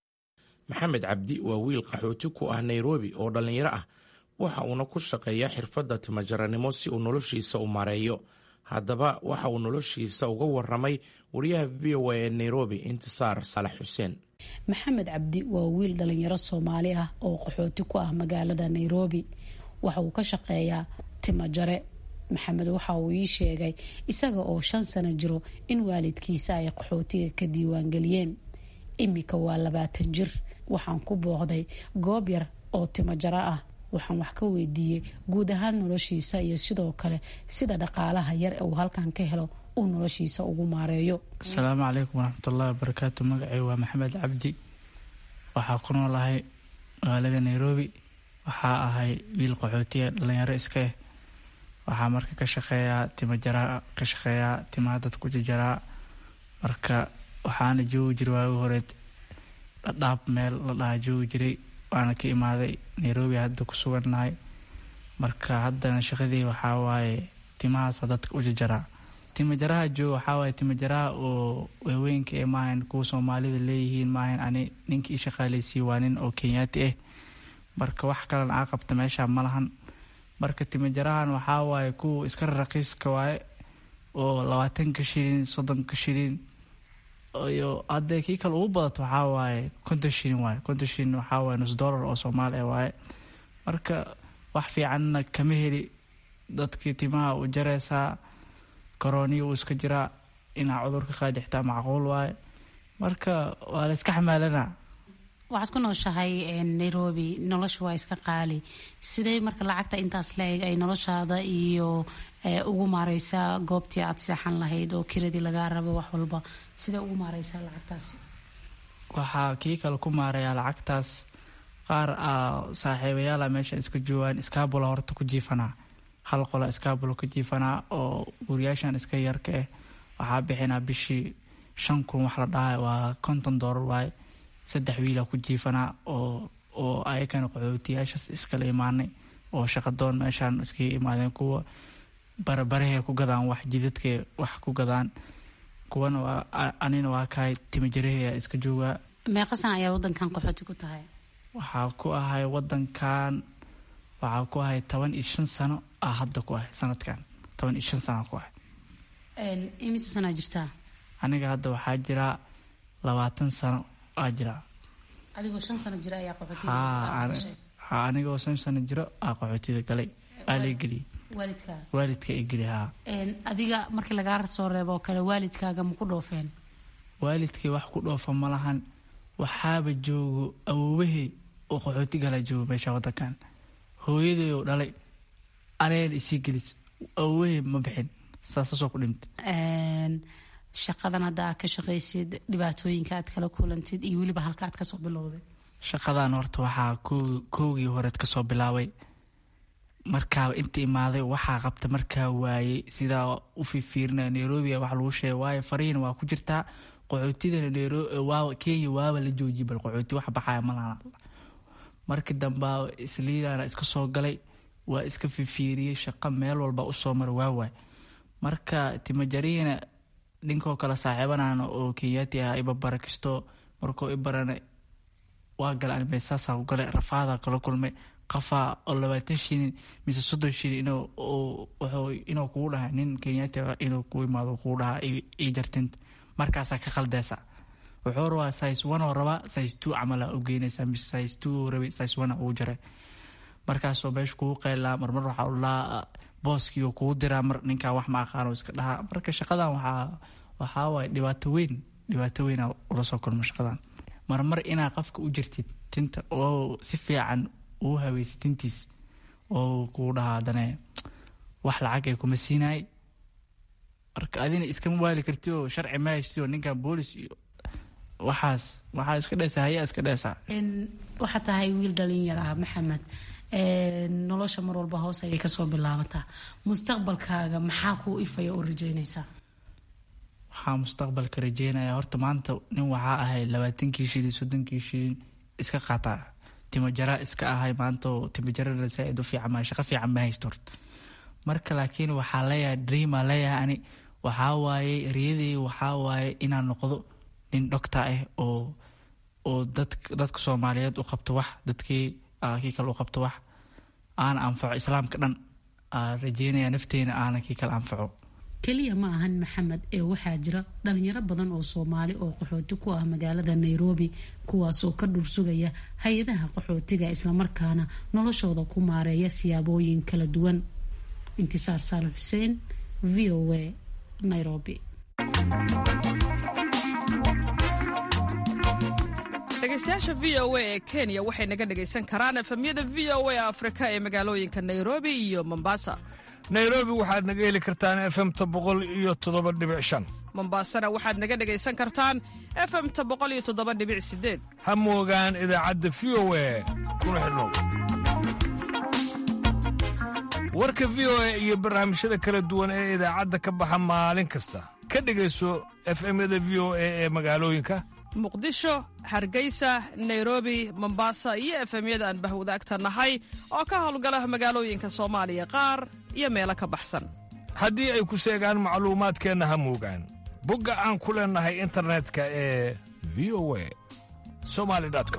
maxamed cabdi waa wiil qaxooti ku ah nairobi oo dhallinyaro ah waxa uuna ku shaqeeyaa xirfadda timajaranimo si uu noloshiisa u maareeyo haddaba waxa uu noloshiisa uga waramay wariyaha v o a ee nairobi intisaar saalax xuseen maxamed cabdi waa wiil dhalinyaro soomaali ah oo qaxooti ku ah magaalada nairobi waxa uu ka shaqeeyaa timajare maxamed waxa uu ii sheegay isaga oo shan sano jiro in waalidkiisa ay qaxootiga ka diiwaangeliyeen imika waa labaatan jir waxaan ku booqday goob yar oo timajaro ah waxaan wax ka weydiiyey guud ahaan noloshiisa iyo sidoo kale sida dhaqaalaha yar ee uu halkan ka helo uu noloshiisa ugu maareeyo asalaamu calaykum waraxmatullahi wabarakaatu magacay waa maxamed cabdi waxaa ku noolahay magaalada nairobi waxaa ahay wiil qaxootiga dhalinyaro iska eh waxaa marka ka shaqeeyaa timajaraa ka shaqeeyaa timaha dad ku jajaraa marka waxaana joogi jiray waagi horeed dhadhaab meel la dhaha joogi jiray waana ka imaaday nairobi hadda ku sugannahay marka haddana shaqadii waxaa waaye timahaasa dadka u jajaraa timajaraha jooga waxaa waaye timajaraha oo waaweynka ee maahan kuwa soomaalida leeyihiin maahan ani ninka ii shaqaaleysiiye waa nin oo kenyaati ah marka wax kalena aa qabta meesha ma lahan marka timajarahan waxaa waaye kuwa iska raqiiska waaye oo labaatanka shilin soddonka shilin iyo haddee kii kale ugu badato waxaa waaye konton shilin waaye konton shilin waxaa waaye nus dollar oo soomaali ah waaye marka wax fiicanna kama heli dadkii timaha u jareysaa koroniya uu iska jiraa inaa cudurka qaadi xitaa macquul waaye marka waa la iska xamaalanaa waxaad ku nooshahay nairobi nolosha waa iska qaali sidee marka lacagta intaas la-eg ay noloshaada iyo ugu maareysaa goobtii aad seexan lahayd oo kiradii lagaa rabo wax walba sidee ugu maareysaa lacagtaasi waxaa kii kale ku maarayaa lacagtaas qaar a saaxiibayaala meesha iska joogaan iskaabula horta ku jiifanaa hal qola iskaabula ku jiifanaa oo guriyaashan iska yarka ah waxaa bixinaa bishii shan kun wax la dhaha waa konton doolar waaye saddex wiila ku jiifanaa oo oo ayakana qaxootiyaashaas iskala imaanay oo shaqadoon meeshaan iskaga imaadeen kuwa barabarahay ku gadaan wax jidadkay wax ku gadaan kuwana waa anina waa kahay timajaraheya iska joogaa meeqa sana ayaa wadankan qaxooti ku tahay waxaa ku ahay wadankan waxaa ku ahay toban iyo shan sano ah hadda ku ahay sanadkan toban iyo shan sano ku ahay imise sanaa jirtaa aniga hadda waxaa jiraa labaatan sano aa jiraa adigoo shan sano jira ayaa qaxootiga ha anigoo shan sano jiro aa qaxootida galay aa la geliyay waalidkaa waalidka i geli haa adiga markii lagaa soo reebo oo kale waalidkaaga ma ku dhoofeen waalidkii wax ku dhoofa ma lahan waxaaba joogo awoobahey oo qaxooti gala joogo meesha wadankan hooyaday oo dhalay anayna isii gelis awoobahey ma bixin saasasoo ku dhimtay shaqadan hadda aad ka shaqaysid dhibaatooyinka aad kala kulantid iyo weliba halka aad kasoo bilowday shaqadan horta waxaa koogii horeed kasoo bilaabay markaaba inta imaaday waxaa qabta markaa waayey sidaa u fifiirina nairobi wax lagu sheegay waayo fariina waa ku jirtaa qaxootidana nairobi kenya waaba la joojiyay bal qaxooti wax baxaya malaha markii dambaa isliidana iska soo galay waa iska fifiiriyey shaqo meel walba usoo mara waawaay marka timajariina ninkoo kale saaxiibanana oo kenyaati ah ibabara kisto markuu ibarana waa gala anmeesaasaa ku galay rafaadaa kala kulmay qafaa oo labaatan shilin mise soddon shilin inuu kugu dhaha nin kenyaati inuu ku imaado kugu dhaha ii jartinta markaasaa ka khaldeysa wuxuu rabaa size one oo rabaa size two camala u geynaysaa mise size two rabi size one ugu jaray markaasoo meesha kugu qeylaa marmar waxaa ulaa booskii kugu diraa mar ninkaa wax ma aqaano iska dhahaa marka shaqadan waxaa waxaa waaye dhibaato weyn dhibaato weyna ula soo kulmo shaqadan marmar inaa qofka u jirtid tinta oo si fiican uu haweysa tintiis oo kugu dhahaa hadane wax lacag ay kuma siinaay marka adina iskama waali karti oo sharci ma haysti oo ninkan boolis iyo waxaas waxaa iska dheysaa hayaa iska dheysaa waxaa tahay wiil dhalinyar ah maxamed nolosha mar walba hoos ayay kasoo bilaabataa mustaqbalkaaga maxaa kuu ifaya oo rajeynaysaa waxaa mustaqbalka rajeynaya horta maanta nin waxaa ahay labaatankii shilin soddonkii shilin iska qaataa timajara iska ahay maanta oo timajarada saa-id u fiican maa shaqo fiican ma haysto horta marka laakiin waxaa leeyahay dreama leeyahay ani waxaa waaye riyadii waxaa waaye inaan noqdo nin doctor ah oo oo dad dadka soomaaliyeed u qabto wax dadkii kii kale u qabto wax aana anfaco islaamka dhan rajeynaya nafteena aana kii kale anfaco keliya ma ahan maxamed ee waxaa jira dhalinyaro badan oo soomaali oo qaxooti ku ah magaalada nairobi kuwaasoo ka dhursugaya hay-adaha qaxootiga islamarkaana noloshooda ku maareeya siyaabooyin kala duwan intisaar saale xuseen v o a nairobi dhegeystayaasha v o a ee kenya waxay naga dhegaysan karaan efemyada v o a afrika ee magaalooyinka nairobi iyo mombasa nairobi waxaad naga heli kartaan efemta boqol iyo toddoba dhibic shan mombasana waxaad naga dhegaysan kartaan efemta boqol iyo toddoba dhibic sideed ha moogaan idaacadda v o a kuna xidhnow warka v o a iyo barnaamijyada kala duwan ee idaacadda ka baxa maalin kasta ka dhegayso efemyada v o a ee magaalooyinka muqdisho hargeysa nairobi mombasa iyo efemyada aan bahwadaagta nahay oo ka howlgala magaalooyinka soomaaliya qaar iyo meelo ka baxsan haddii ay ku seegaan macluumaadkeenna ha moogaan bogga aan ku leennahay internetka ee v o a somali com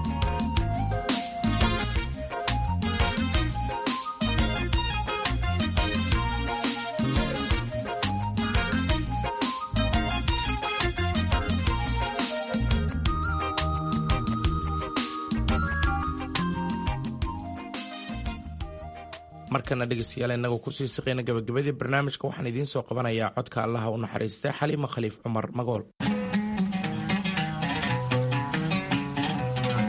markana dhegeystayaal inagoo kusii siqayna gabagabadii barnaamijka waxaan idiin soo qabanayaa codka allaha u naxariistay xaliima khaliif cumar magool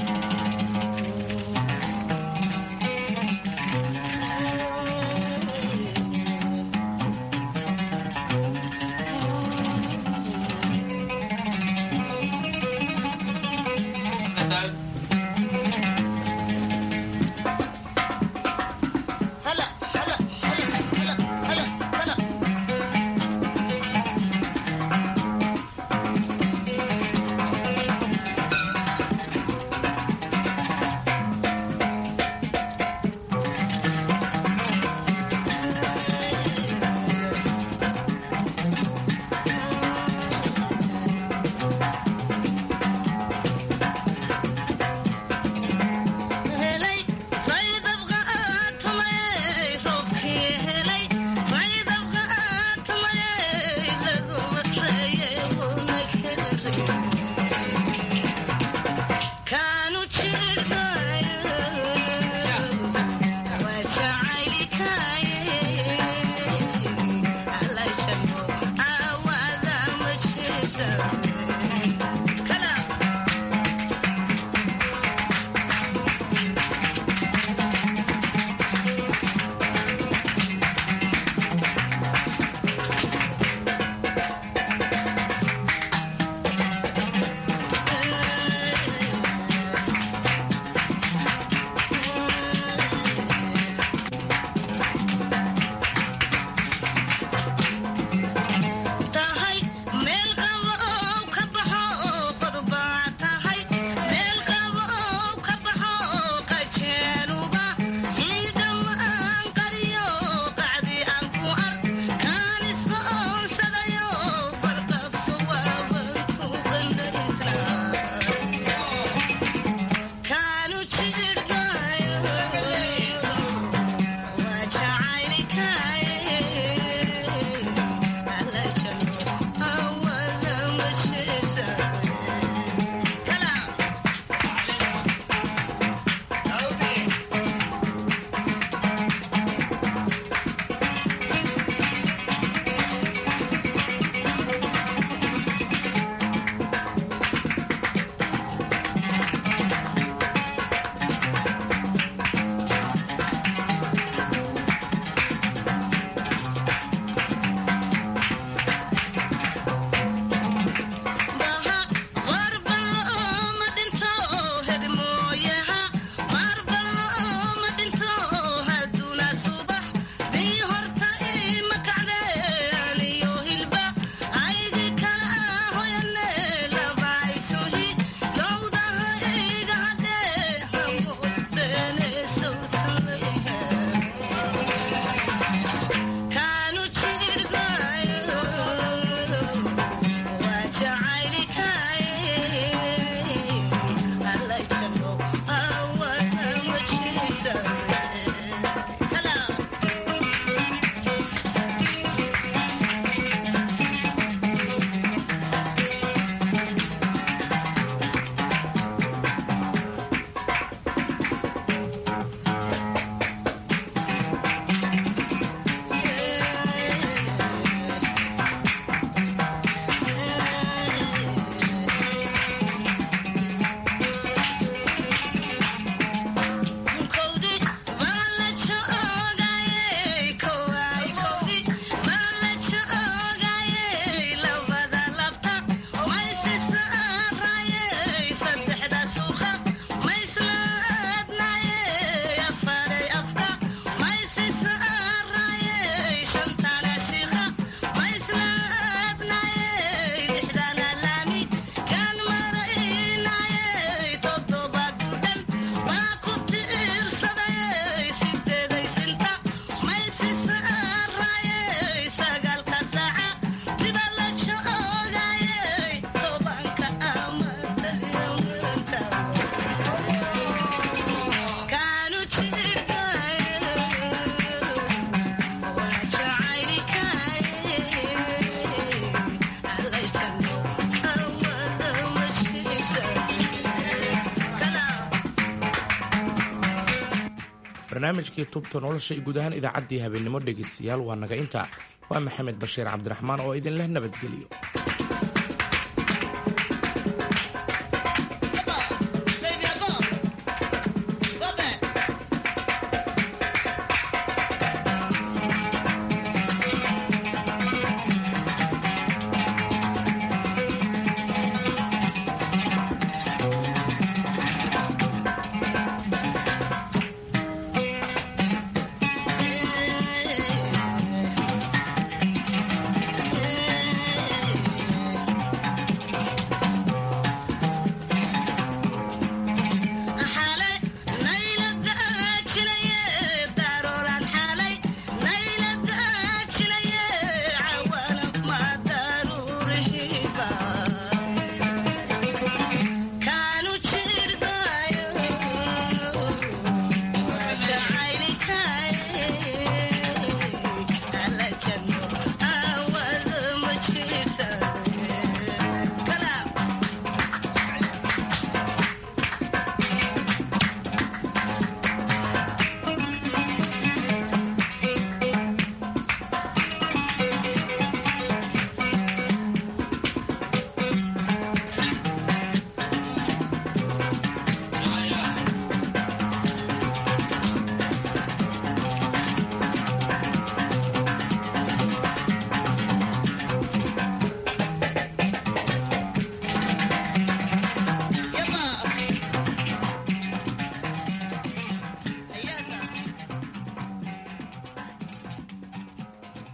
barnaamijkii tubta nolosha iyo guud ahaan idaacaddii habeennimo dhegaystayaal waa naga intaa waa maxamed bashiir cabdiraxmaan oo idinleh nabadgeliyo